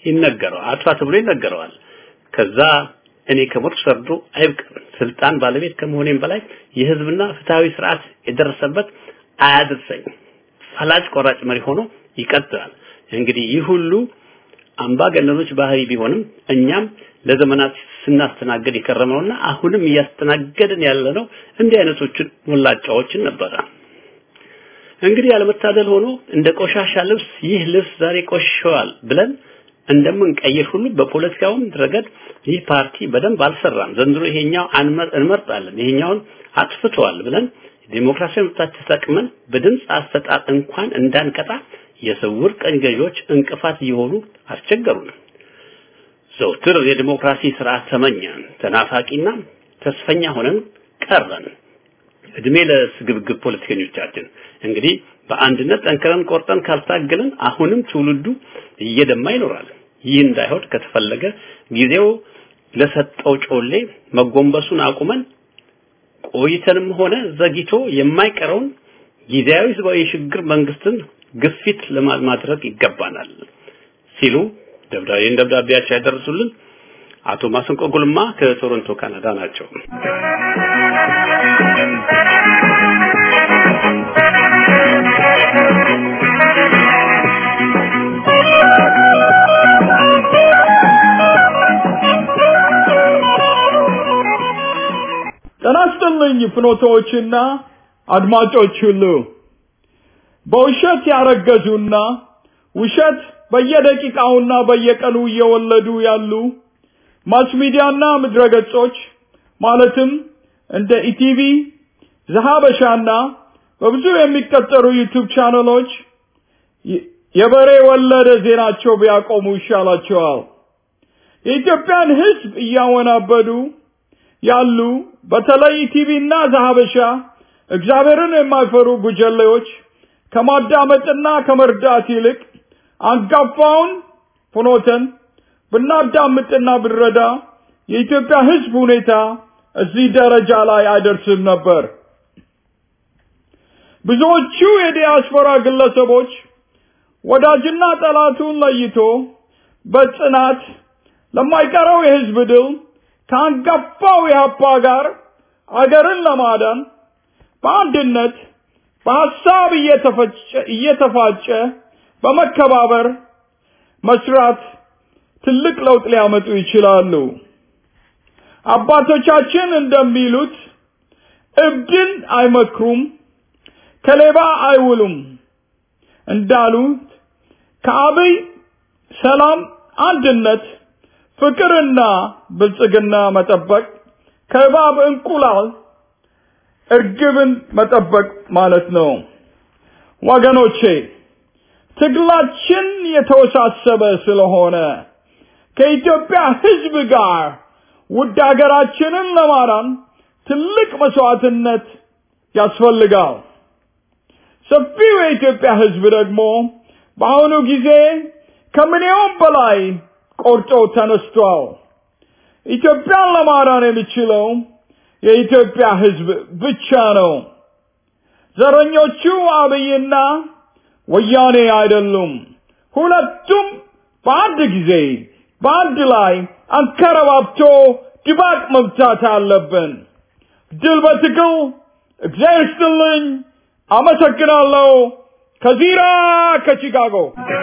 S2: ይነገረዋል አጥፋ ተብሎ ይነገረዋል ከዛ እኔ ከሞት ሰርዶ አይብቅም ስልጣን ባለቤት ከመሆኔም በላይ የህዝብና ፍትሃዊ ስርዓት የደረሰበት አያድርሰኝ ፈላጭ ቆራጭ መሪ ሆኖ ይቀጥላል እንግዲህ ይህ ሁሉ አምባገነኖች ባህሪ ቢሆንም እኛም ለዘመናት ስናስተናገድ የከረመውና አሁንም እያስተናገድን ያለነው እንዲህ አይነቶችን ሞላጫዎችን ነበረ እንግዲህ ያለመታደል ሆኖ እንደ ቆሻሻ ልብስ ይህ ልብስ ዛሬ ቆሽሸዋል ብለን እንደምንቀይር ሁሉ በፖለቲካውም ረገድ ይህ ፓርቲ በደንብ አልሰራም ዘንድሮ ይሄኛው እንመርጣለን ይሄኛውን አጥፍተዋል ብለን ዲሞክራሲያዊ መብታችን ተጠቅመን በድምፅ አሰጣጥ እንኳን እንዳንቀጣ የስውር ቀኝ ገዢዎች እንቅፋት እየሆኑ አስቸገሩን ዘውትር የዲሞክራሲ ስርዓት ተመኘን ተናፋቂና ተስፈኛ ሆነን ቀረን እድሜ ለስግብግብ ፖለቲከኞቻችን እንግዲህ በአንድነት ጠንክረን ቆርጠን ካልታገልን አሁንም ትውልዱ እየደማ ይኖራል ይህ እንዳይሆን ከተፈለገ ጊዜው ለሰጠው ጮሌ መጎንበሱን አቁመን ቆይተንም ሆነ ዘግይቶ የማይቀረውን ጊዜያዊ ህዝባዊ ሽግግር መንግስትን ግፊት ለማድረግ ይገባናል ሲሉ ደብዳቤን ደብዳቤያቸው ያደረሱልን አቶ ማስንቆ ጉልማ ከቶሮንቶ ካናዳ ናቸው።
S6: ጤና ይስጥልኝ ፍኖቶዎችና አድማጮች ሁሉ በውሸት ያረገዙና ውሸት በየደቂቃውና በየቀኑ እየወለዱ ያሉ ማስ ሚዲያና ምድረገጾች ማለትም እንደ ኢቲቪ ዘሀበሻና በብዙ የሚቀጠሩ ዩቲዩብ ቻነሎች የበሬ ወለደ ዜናቸው ቢያቆሙ ይሻላቸዋል። የኢትዮጵያን ሕዝብ እያወናበዱ ያሉ በተለይ ቲቪና ዘሀበሻ እግዚአብሔርን የማይፈሩ ጉጀሌዎች ከማዳመጥና ከመርዳት ይልቅ አንጋፋውን ፍኖተን ብናዳምጥና ብንረዳ የኢትዮጵያ ሕዝብ ሁኔታ እዚህ ደረጃ ላይ አይደርስም ነበር። ብዙዎቹ የዲያስፖራ ግለሰቦች ወዳጅና ጠላቱን ለይቶ በጽናት ለማይቀረው የሕዝብ ድል ከአንጋፋው የሀፓ ጋር አገርን ለማዳን በአንድነት በሐሳብ እየተፋጨ በመከባበር መስራት ትልቅ ለውጥ ሊያመጡ ይችላሉ። አባቶቻችን እንደሚሉት እብድን አይመክሩም፣ ከሌባ አይውሉም እንዳሉት ከአብይ ሰላም፣ አንድነት፣ ፍቅርና ብልጽግና መጠበቅ ከእባብ እንቁላል እርግብን መጠበቅ ማለት ነው። ወገኖቼ ትግላችን የተወሳሰበ ስለሆነ ከኢትዮጵያ ሕዝብ ጋር ውድ ሀገራችንን ለማዳን ትልቅ መስዋዕትነት ያስፈልጋል። ሰፊው የኢትዮጵያ ሕዝብ ደግሞ በአሁኑ ጊዜ ከምንየውም በላይ ቆርጦ ተነስቷል። ኢትዮጵያን ለማዳን የሚችለው የኢትዮጵያ ሕዝብ ብቻ ነው። ዘረኞቹ አብይና ወያኔ አይደሉም። ሁለቱም በአንድ ጊዜ በአንድ ላይ አንከረባብቶ ድባቅ መምታት አለብን። ድል በትግል እግዚአብሔር ይስጥልኝ። አመሰግናለሁ። ከዚራ ከቺካጎ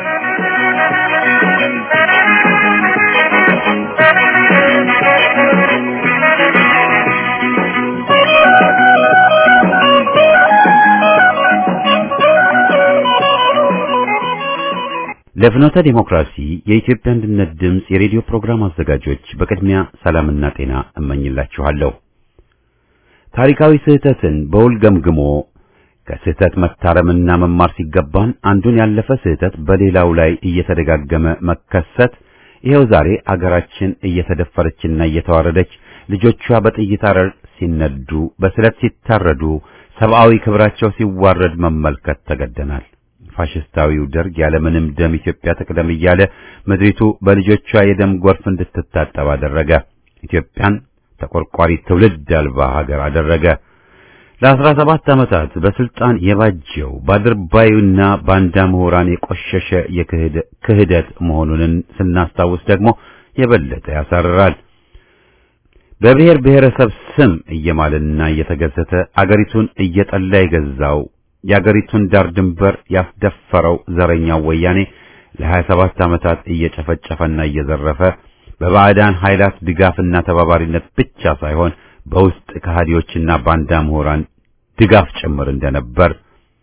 S1: ለፍኖተ ዲሞክራሲ የኢትዮጵያ አንድነት ድምፅ የሬዲዮ ፕሮግራም አዘጋጆች በቅድሚያ ሰላምና ጤና እመኝላችኋለሁ። ታሪካዊ ስህተትን በውል ገምግሞ ከስህተት መታረምና መማር ሲገባን አንዱን ያለፈ ስህተት በሌላው ላይ እየተደጋገመ መከሰት ይሄው ዛሬ አገራችን እየተደፈረችና እየተዋረደች ልጆቿ በጥይት አረር ሲነዱ፣ በስለት ሲታረዱ፣ ሰብአዊ ክብራቸው ሲዋረድ መመልከት ተገደናል። ፋሽስታዊው ደርግ ያለምንም ደም ኢትዮጵያ ትቅደም እያለ ምድሪቱ በልጆቿ የደም ጎርፍ እንድትታጠብ አደረገ። ኢትዮጵያን ተቆርቋሪ ትውልድ አልባ ሀገር አደረገ። ለአስራ ሰባት ዓመታት በስልጣን የባጀው ባድርባዩና ባንዳ ምሁራን የቆሸሸ የክህደት መሆኑን ስናስታውስ ደግሞ የበለጠ ያሳርራል። በብሔር ብሔረሰብ ስም እየማለና እየተገዘተ አገሪቱን እየጠላ የገዛው የአገሪቱን ዳር ድንበር ያስደፈረው ዘረኛው ወያኔ ለሀያ ሰባት ዓመታት እየጨፈጨፈና እየዘረፈ በባዕዳን ኃይላት ድጋፍና ተባባሪነት ብቻ ሳይሆን በውስጥ ከሃዲዎችና ባንዳ ምሁራን ድጋፍ ጭምር እንደነበር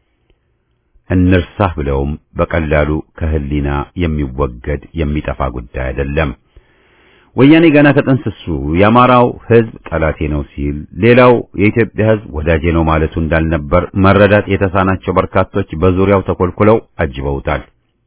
S1: እንርሳህ ብለውም በቀላሉ ከህሊና የሚወገድ የሚጠፋ ጉዳይ አይደለም። ወያኔ ገና ከጥንስሱ የአማራው ሕዝብ ጠላቴ ነው ሲል ሌላው የኢትዮጵያ ሕዝብ ወዳጄ ነው ማለቱ እንዳልነበር መረዳት የተሳናቸው በርካቶች በዙሪያው ተኮልኩለው አጅበውታል።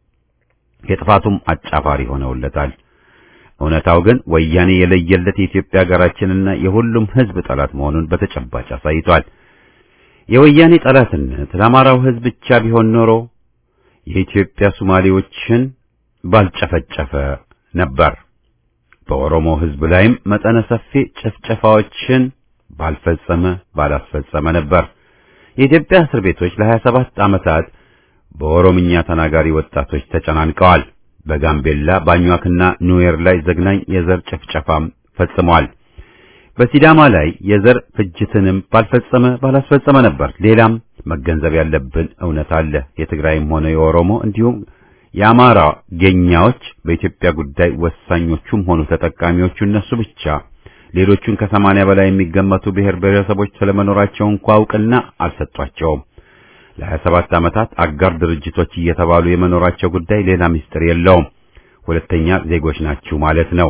S1: የጥፋቱም አጫፋሪ ሆነውለታል። እውነታው ግን ወያኔ የለየለት የኢትዮጵያ ሀገራችንና የሁሉም ሕዝብ ጠላት መሆኑን በተጨባጭ አሳይቷል። የወያኔ ጠላትነት ለአማራው ሕዝብ ብቻ ቢሆን ኖሮ የኢትዮጵያ ሶማሌዎችን ባልጨፈጨፈ ነበር። በኦሮሞ ሕዝብ ላይም መጠነ ሰፊ ጭፍጨፋዎችን ባልፈጸመ ባላስፈጸመ ነበር። የኢትዮጵያ እስር ቤቶች ለሀያ ሰባት ዓመታት በኦሮምኛ ተናጋሪ ወጣቶች ተጨናንቀዋል። በጋምቤላ ባኟክና ኑዌር ላይ ዘግናኝ የዘር ጭፍጨፋም ፈጽመዋል። በሲዳማ ላይ የዘር ፍጅትንም ባልፈጸመ ባላስፈጸመ ነበር። ሌላም መገንዘብ ያለብን እውነት አለ። የትግራይም ሆነ የኦሮሞ እንዲሁም የአማራ ገኛዎች በኢትዮጵያ ጉዳይ ወሳኞቹም ሆኑ ተጠቃሚዎቹ እነሱ ብቻ። ሌሎቹን ከሰማንያ በላይ የሚገመቱ ብሔር ብሔረሰቦች ስለመኖራቸው እንኳ እውቅና አልሰጧቸውም። ለሀያ ሰባት ዓመታት አጋር ድርጅቶች እየተባሉ የመኖራቸው ጉዳይ ሌላ ምስጢር የለውም። ሁለተኛ ዜጎች ናችሁ ማለት ነው።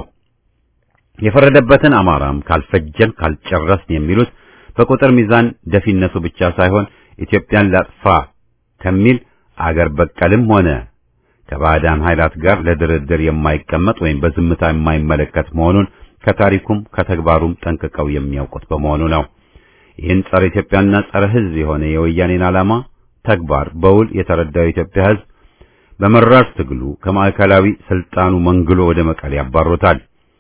S1: የፈረደበትን አማራም ካልፈጀን ካልጨረስን የሚሉት በቁጥር ሚዛን ደፊነቱ ብቻ ሳይሆን ኢትዮጵያን ላጥፋ ከሚል አገር በቀልም ሆነ ከባዕዳን ኃይላት ጋር ለድርድር የማይቀመጥ ወይም በዝምታ የማይመለከት መሆኑን ከታሪኩም ከተግባሩም ጠንቅቀው የሚያውቁት በመሆኑ ነው። ይህን ጸረ ኢትዮጵያና ጸረ ሕዝብ የሆነ የወያኔን ዓላማ ተግባር በውል የተረዳው የኢትዮጵያ ሕዝብ በመራር ትግሉ ከማዕከላዊ ስልጣኑ መንግሎ ወደ መቀሌ ያባሮታል።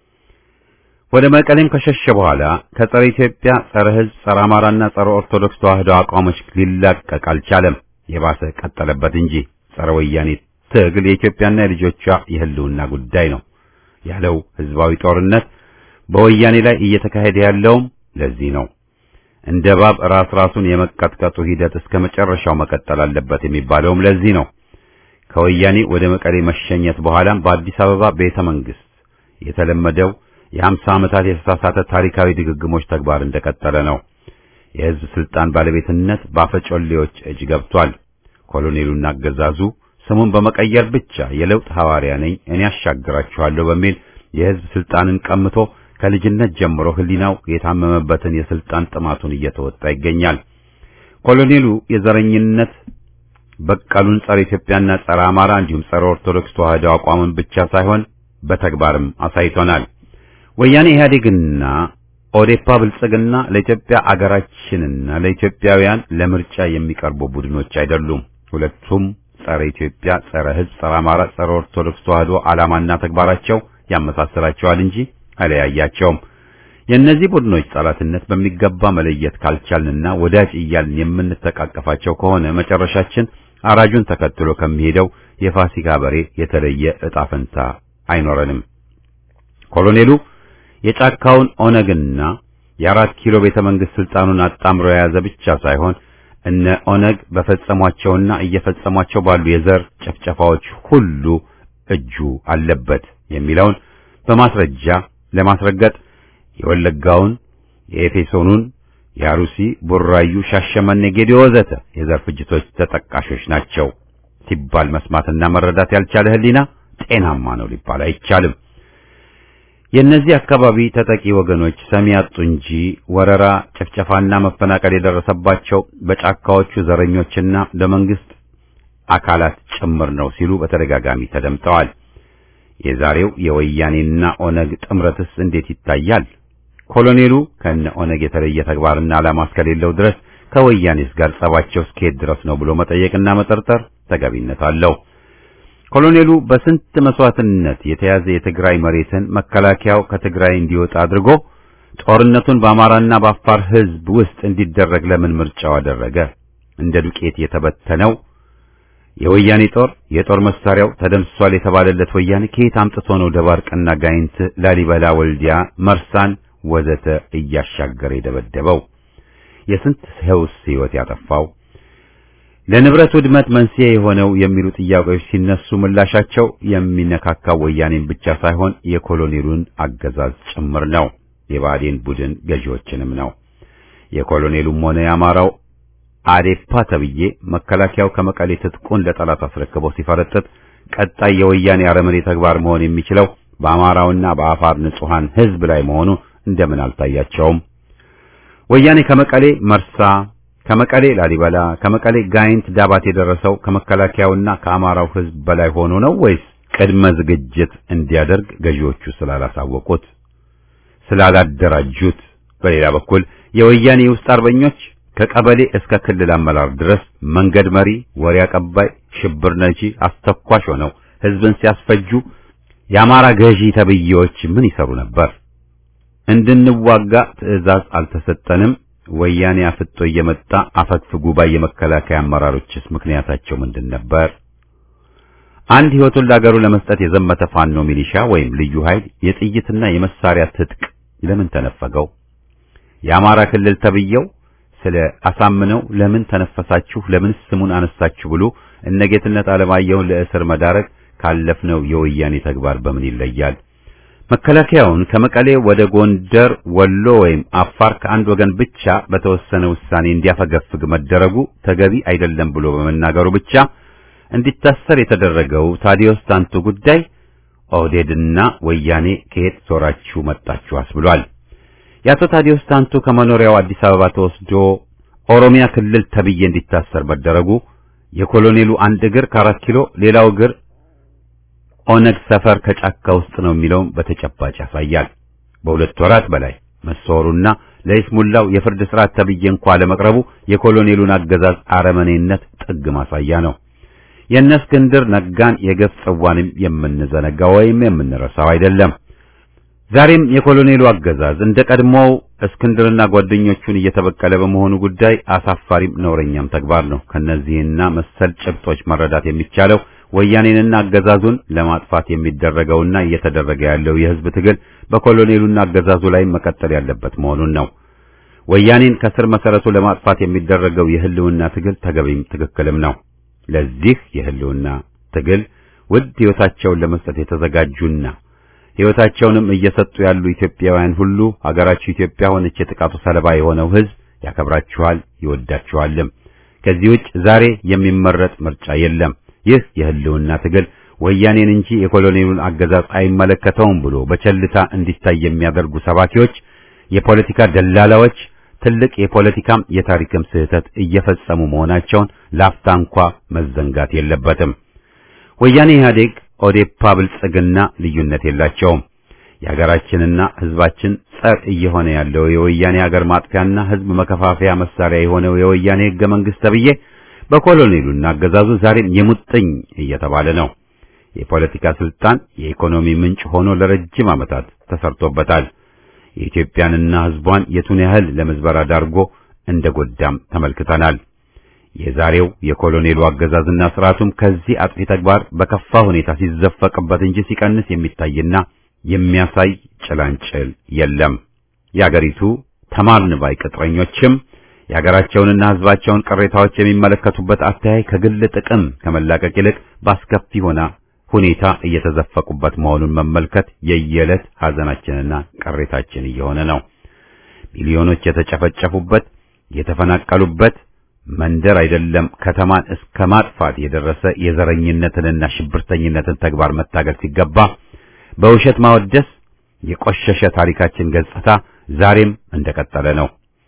S1: ወደ መቀሌም ከሸሸ በኋላ ከጸረ ኢትዮጵያ፣ ጸረ ሕዝብ፣ ጸረ አማራና ጸረ ኦርቶዶክስ ተዋህዶ አቋሞች ሊላቀቅ አልቻለም። የባሰ ቀጠለበት እንጂ ጸረ ወያኔ ትግል የኢትዮጵያና የልጆቿ የህልውና ጉዳይ ነው ያለው ህዝባዊ ጦርነት በወያኔ ላይ እየተካሄደ ያለውም ለዚህ ነው። እንደ እባብ ራስ ራሱን የመቀጥቀጡ ሂደት እስከ መጨረሻው መቀጠል አለበት የሚባለውም ለዚህ ነው። ከወያኔ ወደ መቀሌ መሸኘት በኋላም በአዲስ አበባ ቤተ መንግስት የተለመደው የሀምሳ ዓመታት የተሳሳተ ታሪካዊ ድግግሞች ተግባር እንደቀጠለ ነው። የህዝብ ስልጣን ባለቤትነት ባፈጮሌዎች እጅ ገብቷል። ኮሎኔሉና አገዛዙ ስሙን በመቀየር ብቻ የለውጥ ሐዋርያ ነኝ እኔ ያሻግራችኋለሁ በሚል የህዝብ ስልጣንን ቀምቶ ከልጅነት ጀምሮ ህሊናው የታመመበትን የስልጣን ጥማቱን እየተወጣ ይገኛል። ኮሎኔሉ የዘረኝነት በቀሉን ጸረ ኢትዮጵያና ጸረ አማራ እንዲሁም ጸረ ኦርቶዶክስ ተዋህዶ አቋምን ብቻ ሳይሆን በተግባርም አሳይቶናል። ወያኔ ኢህአዴግና ኦዴፓ ብልጽግና ለኢትዮጵያ አገራችንና ለኢትዮጵያውያን ለምርጫ የሚቀርቡ ቡድኖች አይደሉም። ሁለቱም ጸረ ኢትዮጵያ፣ ጸረ ህዝብ፣ ጸረ አማራ፣ ጸረ ኦርቶዶክስ ተዋህዶ ዓላማና ተግባራቸው ያመሳስላቸዋል እንጂ አይለያያቸውም። የእነዚህ ቡድኖች ጠላትነት በሚገባ መለየት ካልቻልንና ወዳጅ እያልን የምንተቃቀፋቸው ከሆነ መጨረሻችን አራጁን ተከትሎ ከሚሄደው የፋሲካ በሬ የተለየ ዕጣ ፈንታ አይኖረንም። ኮሎኔሉ የጫካውን ኦነግና የአራት ኪሎ ቤተ መንግስት ስልጣኑን አጣምሮ የያዘ ብቻ ሳይሆን እነ ኦነግ በፈጸሟቸውና እየፈጸሟቸው ባሉ የዘር ጨፍጨፋዎች ሁሉ እጁ አለበት የሚለውን በማስረጃ ለማስረገጥ የወለጋውን፣ የኤፌሶኑን፣ የአሩሲ፣ ቡራዩ፣ ሻሸመኔ፣ ጌዴኦ ወዘተ የዘር ፍጅቶች ተጠቃሾች ናቸው ሲባል መስማትና መረዳት ያልቻለ ህሊና ጤናማ ነው ሊባል አይቻልም። የእነዚህ አካባቢ ተጠቂ ወገኖች ሰሚ ያጡ እንጂ ወረራ፣ ጭፍጨፋና መፈናቀል የደረሰባቸው በጫካዎቹ ዘረኞችና ለመንግስት አካላት ጭምር ነው ሲሉ በተደጋጋሚ ተደምጠዋል። የዛሬው የወያኔና ኦነግ ጥምረትስ እንዴት ይታያል? ኮሎኔሉ ከነ ኦነግ የተለየ ተግባርና ዓላማ እስከሌለው ድረስ ከወያኔስ ጋር ጸባቸው እስከሄድ ድረስ ነው ብሎ መጠየቅና መጠርጠር ተገቢነት አለው። ኮሎኔሉ በስንት መስዋዕትነት የተያዘ የትግራይ መሬትን መከላከያው ከትግራይ እንዲወጣ አድርጎ ጦርነቱን በአማራና በአፋር ህዝብ ውስጥ እንዲደረግ ለምን ምርጫው አደረገ? እንደ ዱቄት የተበተነው የወያኔ ጦር የጦር መሳሪያው ተደምስሷል የተባለለት ወያኔ ከየት አምጥቶ ነው ደባርቅና ጋይንት፣ ላሊበላ፣ ወልዲያ፣ መርሳን ወዘተ እያሻገረ የደበደበው? የስንት ሰውስ ህይወት ያጠፋው? ለንብረት ውድመት መንስኤ የሆነው የሚሉ ጥያቄዎች ሲነሱ ምላሻቸው የሚነካካው ወያኔን ብቻ ሳይሆን የኮሎኔሉን አገዛዝ ጭምር ነው። የባዴን ቡድን ገዢዎችንም ነው። የኮሎኔሉም ሆነ የአማራው አዴፓ ተብዬ መከላከያው ከመቀሌ ትጥቁን ለጠላት አስረክቦ ሲፈረጥጥ ቀጣይ የወያኔ አረመኔ ተግባር መሆን የሚችለው በአማራውና በአፋር ንጹሃን ህዝብ ላይ መሆኑ እንደምን አልታያቸውም? ወያኔ ከመቀሌ መርሳ፣ ከመቀሌ ላሊበላ፣ ከመቀሌ ጋይንት ዳባት የደረሰው ከመከላከያውና ከአማራው ህዝብ በላይ ሆኖ ነው ወይስ ቅድመ ዝግጅት እንዲያደርግ ገዢዎቹ ስላላሳወቁት ስላላደራጁት? በሌላ በኩል የወያኔ ውስጥ አርበኞች ከቀበሌ እስከ ክልል አመራር ድረስ መንገድ መሪ፣ ወሬ አቀባይ፣ ሽብር ነጂ፣ አስተኳሽ ሆነው ህዝብን ሲያስፈጁ የአማራ ገዢ ተብዬዎች ምን ይሰሩ ነበር? እንድንዋጋ ትዕዛዝ አልተሰጠንም። ወያኔ አፍጦ እየመጣ አፈግፍጉ ባይ የመከላከያ አመራሮችስ ምክንያታቸው ምንድን ነበር? አንድ ህይወቱን ለአገሩ ለመስጠት የዘመተ ፋኖ ሚሊሻ ወይም ልዩ ኃይል የጥይትና የመሳሪያ ትጥቅ ለምን ተነፈገው? የአማራ ክልል ተብዬው ስለ አሳምነው ለምን ተነፈሳችሁ፣ ለምን ስሙን አነሳችሁ ብሎ እነጌትነት አለማየሁን ለእስር መዳረግ ካለፍነው የወያኔ ተግባር በምን ይለያል? መከላከያውን ከመቀሌ ወደ ጎንደር፣ ወሎ ወይም አፋር ከአንድ ወገን ብቻ በተወሰነ ውሳኔ እንዲያፈገፍግ መደረጉ ተገቢ አይደለም ብሎ በመናገሩ ብቻ እንዲታሰር የተደረገው ታዲዮስ ታንቱ ጉዳይ ኦህዴድና ወያኔ ከየት ዞራችሁ መጣችሁ አስብሏል። የአቶ ታዲዮስ ታንቱ ከመኖሪያው አዲስ አበባ ተወስዶ ኦሮሚያ ክልል ተብዬ እንዲታሰር መደረጉ የኮሎኔሉ አንድ እግር ከአራት ኪሎ ሌላው እግር ኦነግ ሰፈር ከጫካ ውስጥ ነው የሚለውን በተጨባጭ ያሳያል። በሁለት ወራት በላይ መሰወሩና ለይስሙላው የፍርድ ስርዓት ተብዬ እንኳ ለመቅረቡ የኮሎኔሉን አገዛዝ አረመኔነት ጥግ ማሳያ ነው። የእነ እስክንድር ነጋን የገፍ ጽዋንም የምንዘነጋ ወይም የምንረሳው አይደለም። ዛሬም የኮሎኔሉ አገዛዝ እንደ ቀድሞው እስክንድርና ጓደኞቹን እየተበቀለ በመሆኑ ጉዳይ አሳፋሪም ነውረኛም ተግባር ነው። ከነዚህና መሰል ጭብጦች መረዳት የሚቻለው ወያኔንና አገዛዙን ለማጥፋት የሚደረገውና እየተደረገ ያለው የህዝብ ትግል በኮሎኔሉና አገዛዙ ላይ መቀጠል ያለበት መሆኑን ነው። ወያኔን ከስር መሰረቱ ለማጥፋት የሚደረገው የህልውና ትግል ተገቢም ትክክልም ነው። ለዚህ የህልውና ትግል ውድ ህይወታቸውን ለመስጠት የተዘጋጁና ህይወታቸውንም እየሰጡ ያሉ ኢትዮጵያውያን ሁሉ ሀገራችሁ ኢትዮጵያ ሆነች የጥቃቱ ሰለባ የሆነው ህዝብ ያከብራችኋል፣ ይወዳችኋልም። ከዚህ ውጭ ዛሬ የሚመረጥ ምርጫ የለም። ይህ የህልውና ትግል ወያኔን እንጂ የኮሎኔሉን አገዛዝ አይመለከተውም ብሎ በቸልታ እንዲታይ የሚያደርጉ ሰባኪዎች፣ የፖለቲካ ደላላዎች ትልቅ የፖለቲካም የታሪክም ስህተት እየፈጸሙ መሆናቸውን ላፍታ እንኳ መዘንጋት የለበትም። ወያኔ ኢህአዴግ፣ ኦዴፓ፣ ብልጽግና ልዩነት የላቸውም። የሀገራችንና ህዝባችን ጸር እየሆነ ያለው የወያኔ ሀገር ማጥፊያና ህዝብ መከፋፈያ መሳሪያ የሆነው የወያኔ ህገ መንግስት ተብዬ በኮሎኔሉና አገዛዙ ዛሬም የሙጥኝ እየተባለ ነው። የፖለቲካ ስልጣን የኢኮኖሚ ምንጭ ሆኖ ለረጅም ዓመታት ተሰርቶበታል። የኢትዮጵያንና ህዝቧን የቱን ያህል ለምዝበራ ዳርጎ እንደጎዳም ተመልክተናል። የዛሬው የኮሎኔሉ አገዛዝና ስርዓቱም ከዚህ አጥፊ ተግባር በከፋ ሁኔታ ሲዘፈቅበት እንጂ ሲቀንስ የሚታይና የሚያሳይ ጭላንጭል የለም። የአገሪቱ ተማርን ባይ ቅጥረኞችም የሀገራቸውንና ህዝባቸውን ቅሬታዎች የሚመለከቱበት አተያይ ከግል ጥቅም ከመላቀቅ ይልቅ በአስከፊ ሆና ሁኔታ እየተዘፈቁበት መሆኑን መመልከት የየዕለት ሐዘናችንና ቅሬታችን እየሆነ ነው። ሚሊዮኖች የተጨፈጨፉበት የተፈናቀሉበት መንደር አይደለም ከተማን እስከ ማጥፋት የደረሰ የዘረኝነትንና ሽብርተኝነትን ተግባር መታገል ሲገባ በውሸት ማወደስ የቆሸሸ ታሪካችን ገጽታ ዛሬም እንደቀጠለ ነው።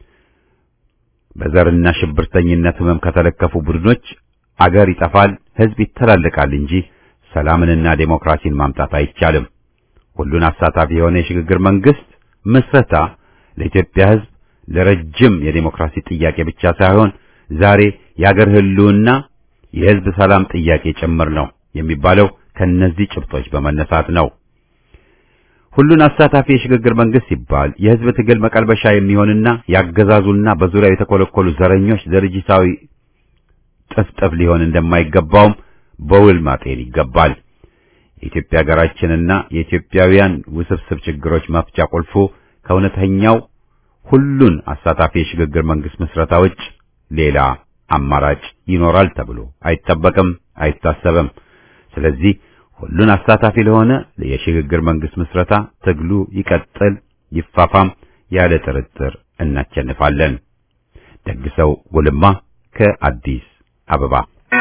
S1: በዘርና ሽብርተኝነት ህመም ከተለከፉ ቡድኖች አገር ይጠፋል፣ ህዝብ ይተላለቃል እንጂ ሰላምንና ዴሞክራሲን ማምጣት አይቻልም። ሁሉን አሳታፊ የሆነ የሽግግር መንግስት ምስረታ ለኢትዮጵያ ህዝብ ለረጅም የዴሞክራሲ ጥያቄ ብቻ ሳይሆን ዛሬ የአገር ህልውና የህዝብ ሰላም ጥያቄ ጭምር ነው የሚባለው ከነዚህ ጭብጦች በመነሳት ነው። ሁሉን አሳታፊ የሽግግር መንግስት ሲባል የህዝብ ትግል መቀልበሻ የሚሆንና ያገዛዙና በዙሪያው የተኮለኮሉ ዘረኞች ድርጅታዊ ጥፍጥፍ ሊሆን እንደማይገባውም በውል ማጤን ይገባል። የኢትዮጵያ ሀገራችንና የኢትዮጵያውያን ውስብስብ ችግሮች መፍቻ ቁልፉ ከእውነተኛው ሁሉን አሳታፊ የሽግግር መንግስት ምስረታ ውጭ ሌላ አማራጭ ይኖራል ተብሎ አይጠበቅም፣ አይታሰብም። ስለዚህ ሁሉን አሳታፊ ለሆነ የሽግግር መንግስት ምስረታ ትግሉ ይቀጥል፣ ይፋፋም፣ ያለ ጥርጥር እናቸንፋለን። ደግሰው ጉልማ ከአዲስ አበባ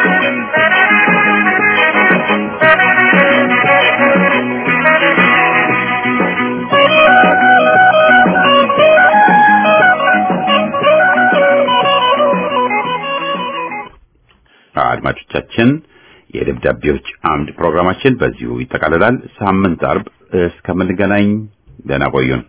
S1: አድማጮቻችን የደብዳቤዎች አምድ ፕሮግራማችን በዚሁ ይጠቃልላል። ሳምንት አርብ እስከምንገናኝ ደህና ቆዩን።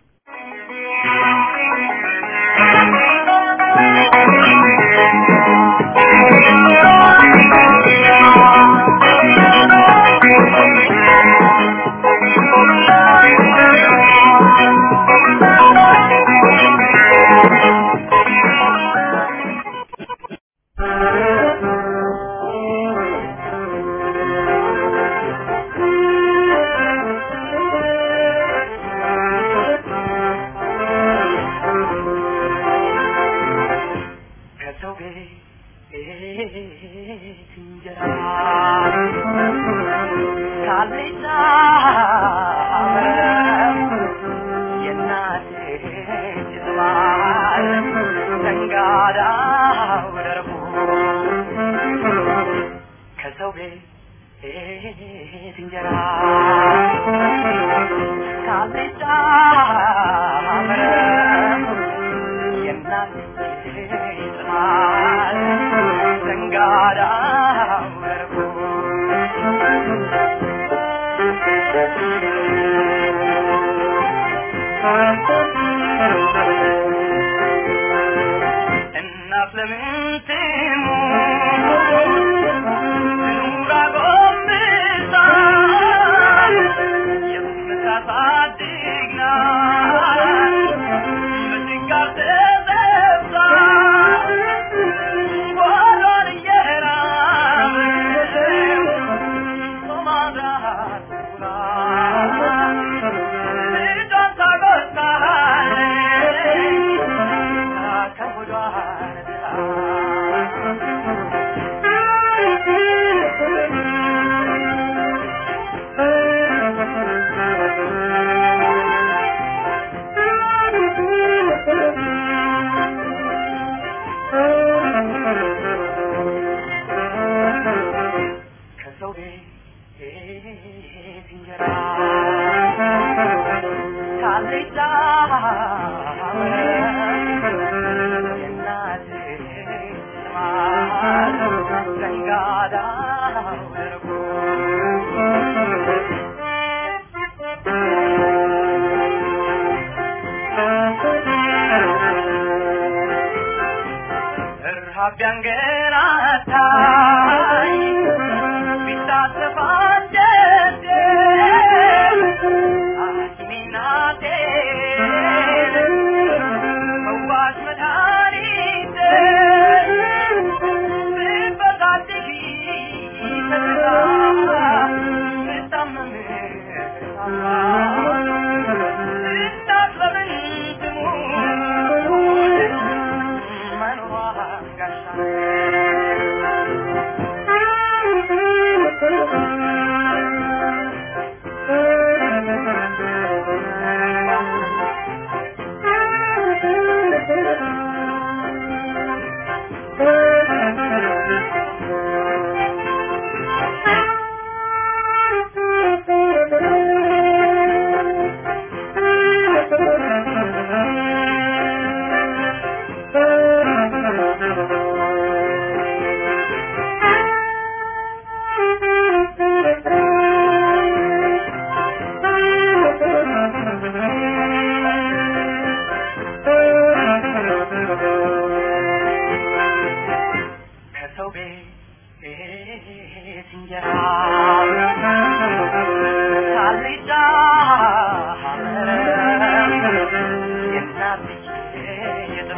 S4: እንጀራ ካልጫ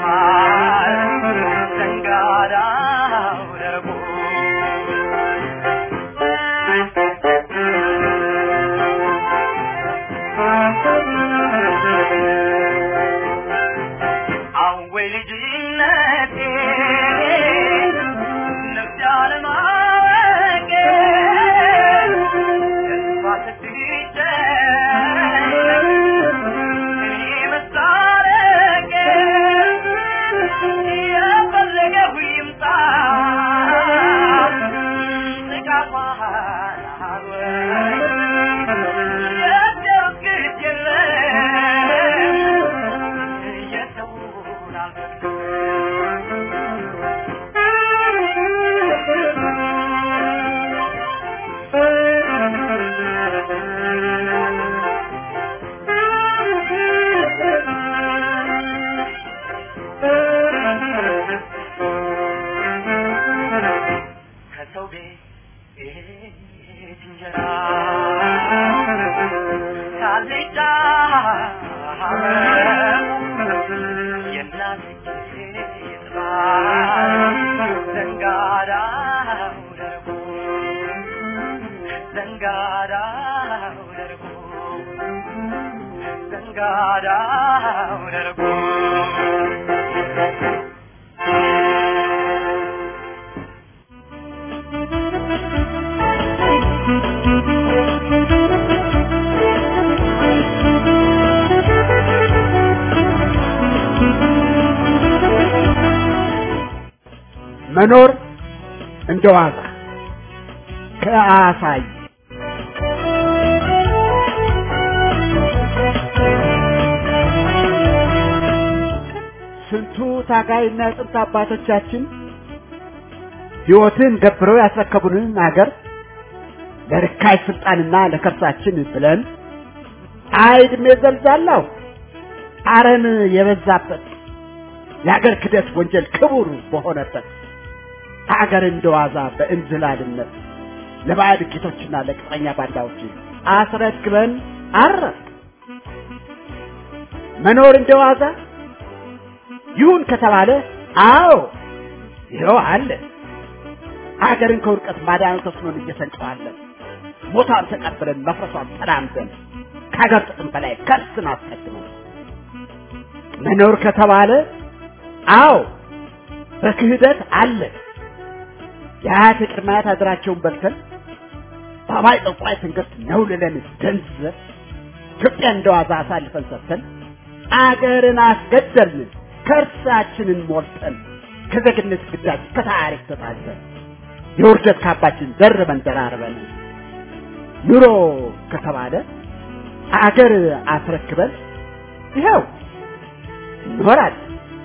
S4: ዘንጋዳው ደርቦ አወይ ልጅነቴ ነፍስ ያለማወቄ ተስፋ ስትጨነቅ እኔ መሳረቄ የፈለገው ይምጣ ጥቃቷን አልወቅ የሰው ግድ የለም የሰውን ከሰው ቤት እንጀራ ካልጫ የእናት ጥራት ዘንጋዳው ደርቦ ዘንጋዳው ደርቦ ዘንጋዳው ደርቦ
S7: መኖር እንደ ዋዛ ከአሳይ ስንቱ ታጋይና ጥንት አባቶቻችን ሕይወትን ገብረው ያስረከቡንን አገር ለርካሽ ስልጣንና ለከርሳችን ብለን አይድሜ ዘልዛላው አረም የበዛበት የአገር ክደት ወንጀል ክቡር በሆነበት አገር እንደዋዛ በእንዝላልነት ለባዕድ ጌቶችና ለቅጥረኛ ባንዳዎች አስረክበን አረፍ መኖር እንደዋዛ ይሁን ከተባለ አዎ ይኸው አለ አገርን ከውድቀት ማዳን ተስኖን እየሰንጨዋለን ሞቷን ተቀብለን መፍረሷን ተራምደን ከሀገር ጥቅም በላይ ከርስን አስቀድመን መኖር ከተባለ አዎ በክህደት አለ የአያት የቅድመ አያት አገራቸውን በልተን በአባይ ጠንቋይ ትንግርት ነውልለን ደንዝዘን ኢትዮጵያ እንደዋዛ አሳልፈን ሰጥተን አገርን አስገደልን ከእርሳችንን ሞልጠን ከዜግነት ግዳጅ ከታሪክ ተጣልተን የውርደት ካባችን ደርበን ደራርበን ኑሮ ከተባለ አገር አስረክበን ይኸው እንኖራለን።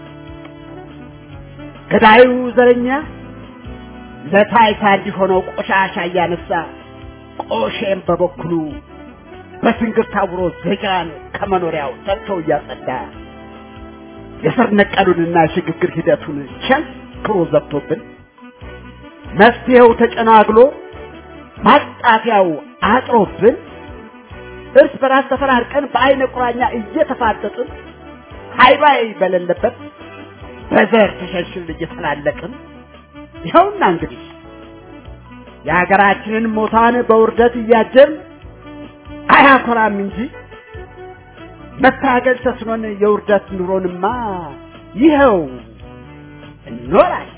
S7: ገዳዩ ዘረኛ ለታይታ እንዲሆነው ቆሻሻ እያነሳ ቆሼም በበኩሉ በትንግርት ታውሮ ዜጋን ከመኖሪያው ጠጥቶ እያጸዳ የስር ነቀሉንና የሽግግር ሂደቱን ቸንክሮ ዘግቶብን መፍትሄው ተጨናግሎ ማጣፊያው አጥሮብን እርስ በራስ ተፈራርቀን በአይነ ቁራኛ እየተፋጠጥን ሃይባይ በሌለበት በዘር ተሸንሽን እየተላለቅን ይኸውና እንግዲህ የሀገራችንን ሞታን በውርደት እያጀብን አያኮራም እንጂ መታገል ተስኖን የውርደት ኑሮንማ ይኸው እንኖራለን።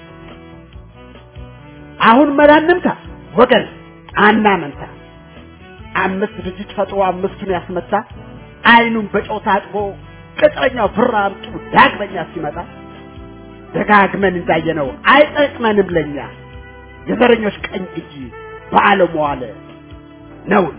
S7: አሁን መላ እንምታ ወገን አናመንታ። አምስት ድርጅት ፈጥሮ አምስቱን ያስመታ አይኑን በጨው ታጥቦ ቅጥረኛው ብር አምጡ ዳግመኛ ሲመጣ ደጋግመን እንዳየነው አይጠቅመንም ለኛ የዘረኞች ቀኝ እጅ በዓለም ዋለ ነውና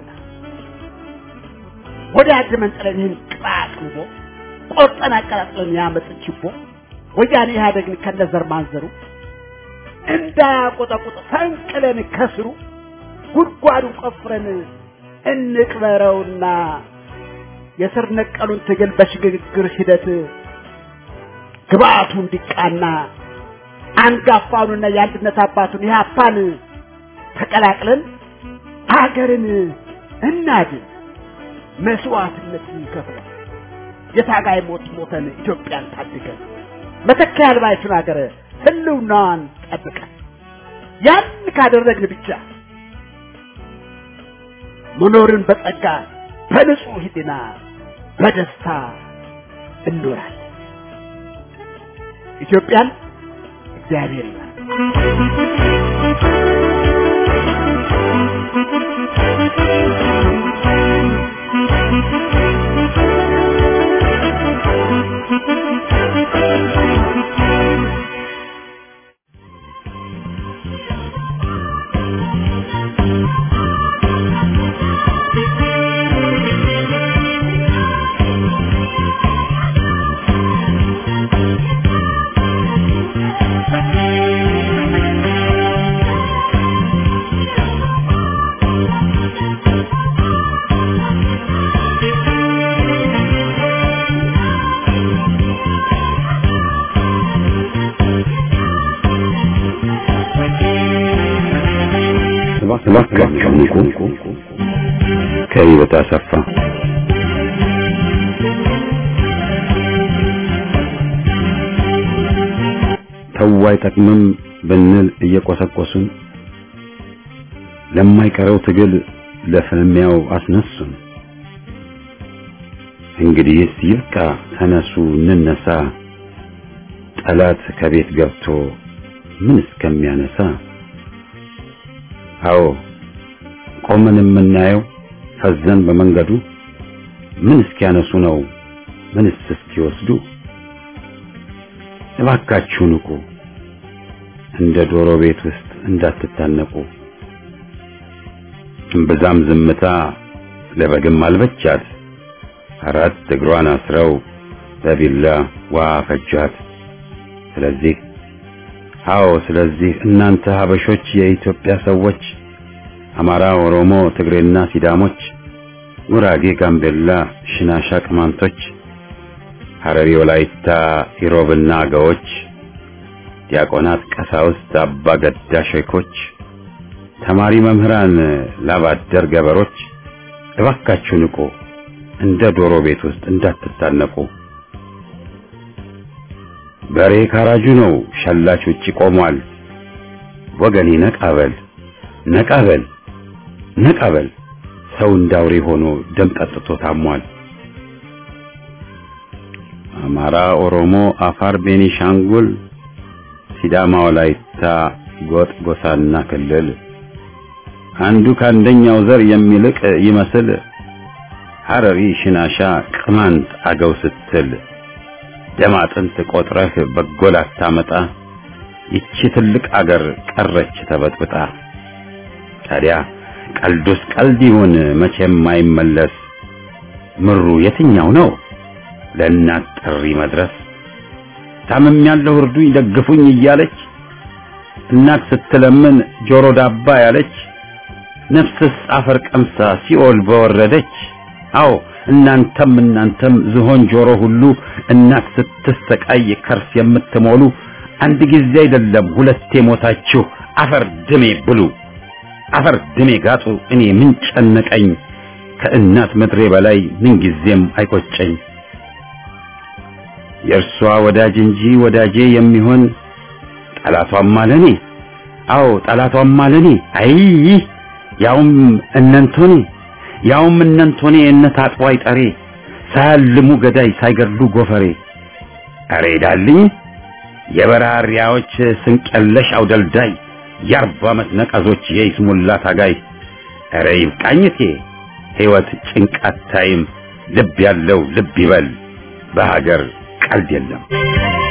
S7: ወደ አድመን ጥለን ይህን ቅጣቅንቦ ቆርጠን አቀላጥለን ያመጥ ችቦ ወያኔ ኢህአደግን ከነዘር ማንዘሩ እንዳያቆጠቁጥ ፈንቅለን ከስሩ ጉድጓዱን ቆፍረን እንቅበረውና የስር ነቀሉን ትግል በሽግግር ሂደት ግብአቱ እንዲቃና አንጋፋውንና የአንድነት አባቱን ኢህአፓን ተቀላቅለን አገርን እናድን። መስዋዕትነት ይከፍላል። የታጋይ ሞት ሞተን ኢትዮጵያን ታድገን መተኪያ ያልባይቱን ሀገር ህልውናዋን ጠብቀን ያን ካደረግን ብቻ መኖርን በጸጋ በንጹህ ህሊና በደስታ እንኖራለን። ኢትዮጵያን እግዚአብሔር ይባርክ።
S1: እባካችሁ ንቁ። ከህይወት አሰፋ ተው አይጠቅምም ብንል እየቆሰቆሱን ለማይቀረው ትግል ለፍልሚያው አስነሱን። እንግዲህስ ይብቃ፣ ተነሱ እንነሳ፣ ጠላት ከቤት ገብቶ ምን እስከሚያነሳ አዎ ቆመን የምናየው ፈዘን በመንገዱ ምን እስኪያነሱ ነው ምንስ እስኪወስዱ እባካችሁ ንቁ እንደ ዶሮ ቤት ውስጥ እንዳትታነቁ እምብዛም ዝምታ ለበግም አልበቻት አራት እግሯን አስረው በቢላ ዋ ፈጇት ስለዚህ አዎ ስለዚህ እናንተ ሀበሾች የኢትዮጵያ ሰዎች አማራ፣ ኦሮሞ፣ ትግሬና ሲዳሞች፣ ጉራጌ፣ ጋምቤላ፣ ሽናሻ፣ ቅማንቶች፣ ሐረሪ፣ ወላይታ፣ ኢሮብና አገዎች፣ ዲያቆናት፣ ቀሳውስት፣ አባ ገዳ ሼኮች፣ ተማሪ መምህራን፣ ላባደር ገበሮች እባካችሁ ንቁ፣ እንደ ዶሮ ቤት ውስጥ እንዳትታነቁ። በሬ ካራጁ ነው፣ ሸላች ውጪ ቆሟል። ወገኔ ነቃበል ነቃበል ነቃበል፣ ሰው እንዳውሬ ሆኖ ደም ጠጥቶ ታሟል። አማራ፣ ኦሮሞ፣ አፋር፣ ቤኒሻንጉል፣ ሲዳማ፣ ወላይታ፣ ጎጥ፣ ጎሳና ክልል አንዱ ከአንደኛው ዘር የሚልቅ ይመስል ሐረሪ፣ ሽናሻ፣ ቅማንት፣ አገው ስትል ደም አጥንት ቆጥረህ በጎል አታመጣ። ይቺ ትልቅ አገር ቀረች ተበጥብጣ። ታዲያ ቀልዱስ ቀልድ ይሁን መቼም አይመለስ። ምሩ የትኛው ነው ለእናት ጥሪ መድረስ? ታምም ያለው እርዱኝ ደግፉኝ እያለች እናት ስትለምን ጆሮ ዳባ ያለች ነፍስስ አፈር ቀምሳ ሲኦል በወረደች። አዎ እናንተም እናንተም ዝሆን ጆሮ ሁሉ እናት ስትሰቃይ ከርስ የምትሞሉ አንድ ጊዜ አይደለም ሁለቴ ሞታችሁ አፈር ድሜ ብሉ፣ አፈር ድሜ ጋጡ። እኔ ምን ጨነቀኝ ከእናት ምድሬ በላይ ምን ጊዜም አይቆጨኝ። የእርሷ ወዳጅ እንጂ ወዳጄ የሚሆን ጠላቷም አለኔ። አዎ ጠላቷም አለኔ። አይ ያውም እነንቶኔ ያውም እነንቶኔ እነት አጥዋይ ጠሬ ሳያልሙ ገዳይ ሳይገድሉ ጎፈሬ አሬ ዳልኝ የበራሪያዎች ስንቀለሽ አውደልዳይ የአርባ ዓመት ነቀዞች የይስሙላ ታጋይ አረ ይብቃኝቴ ሕይወት ጭንቃት ታይም ልብ ያለው ልብ ይበል በሀገር ቀልድ የለም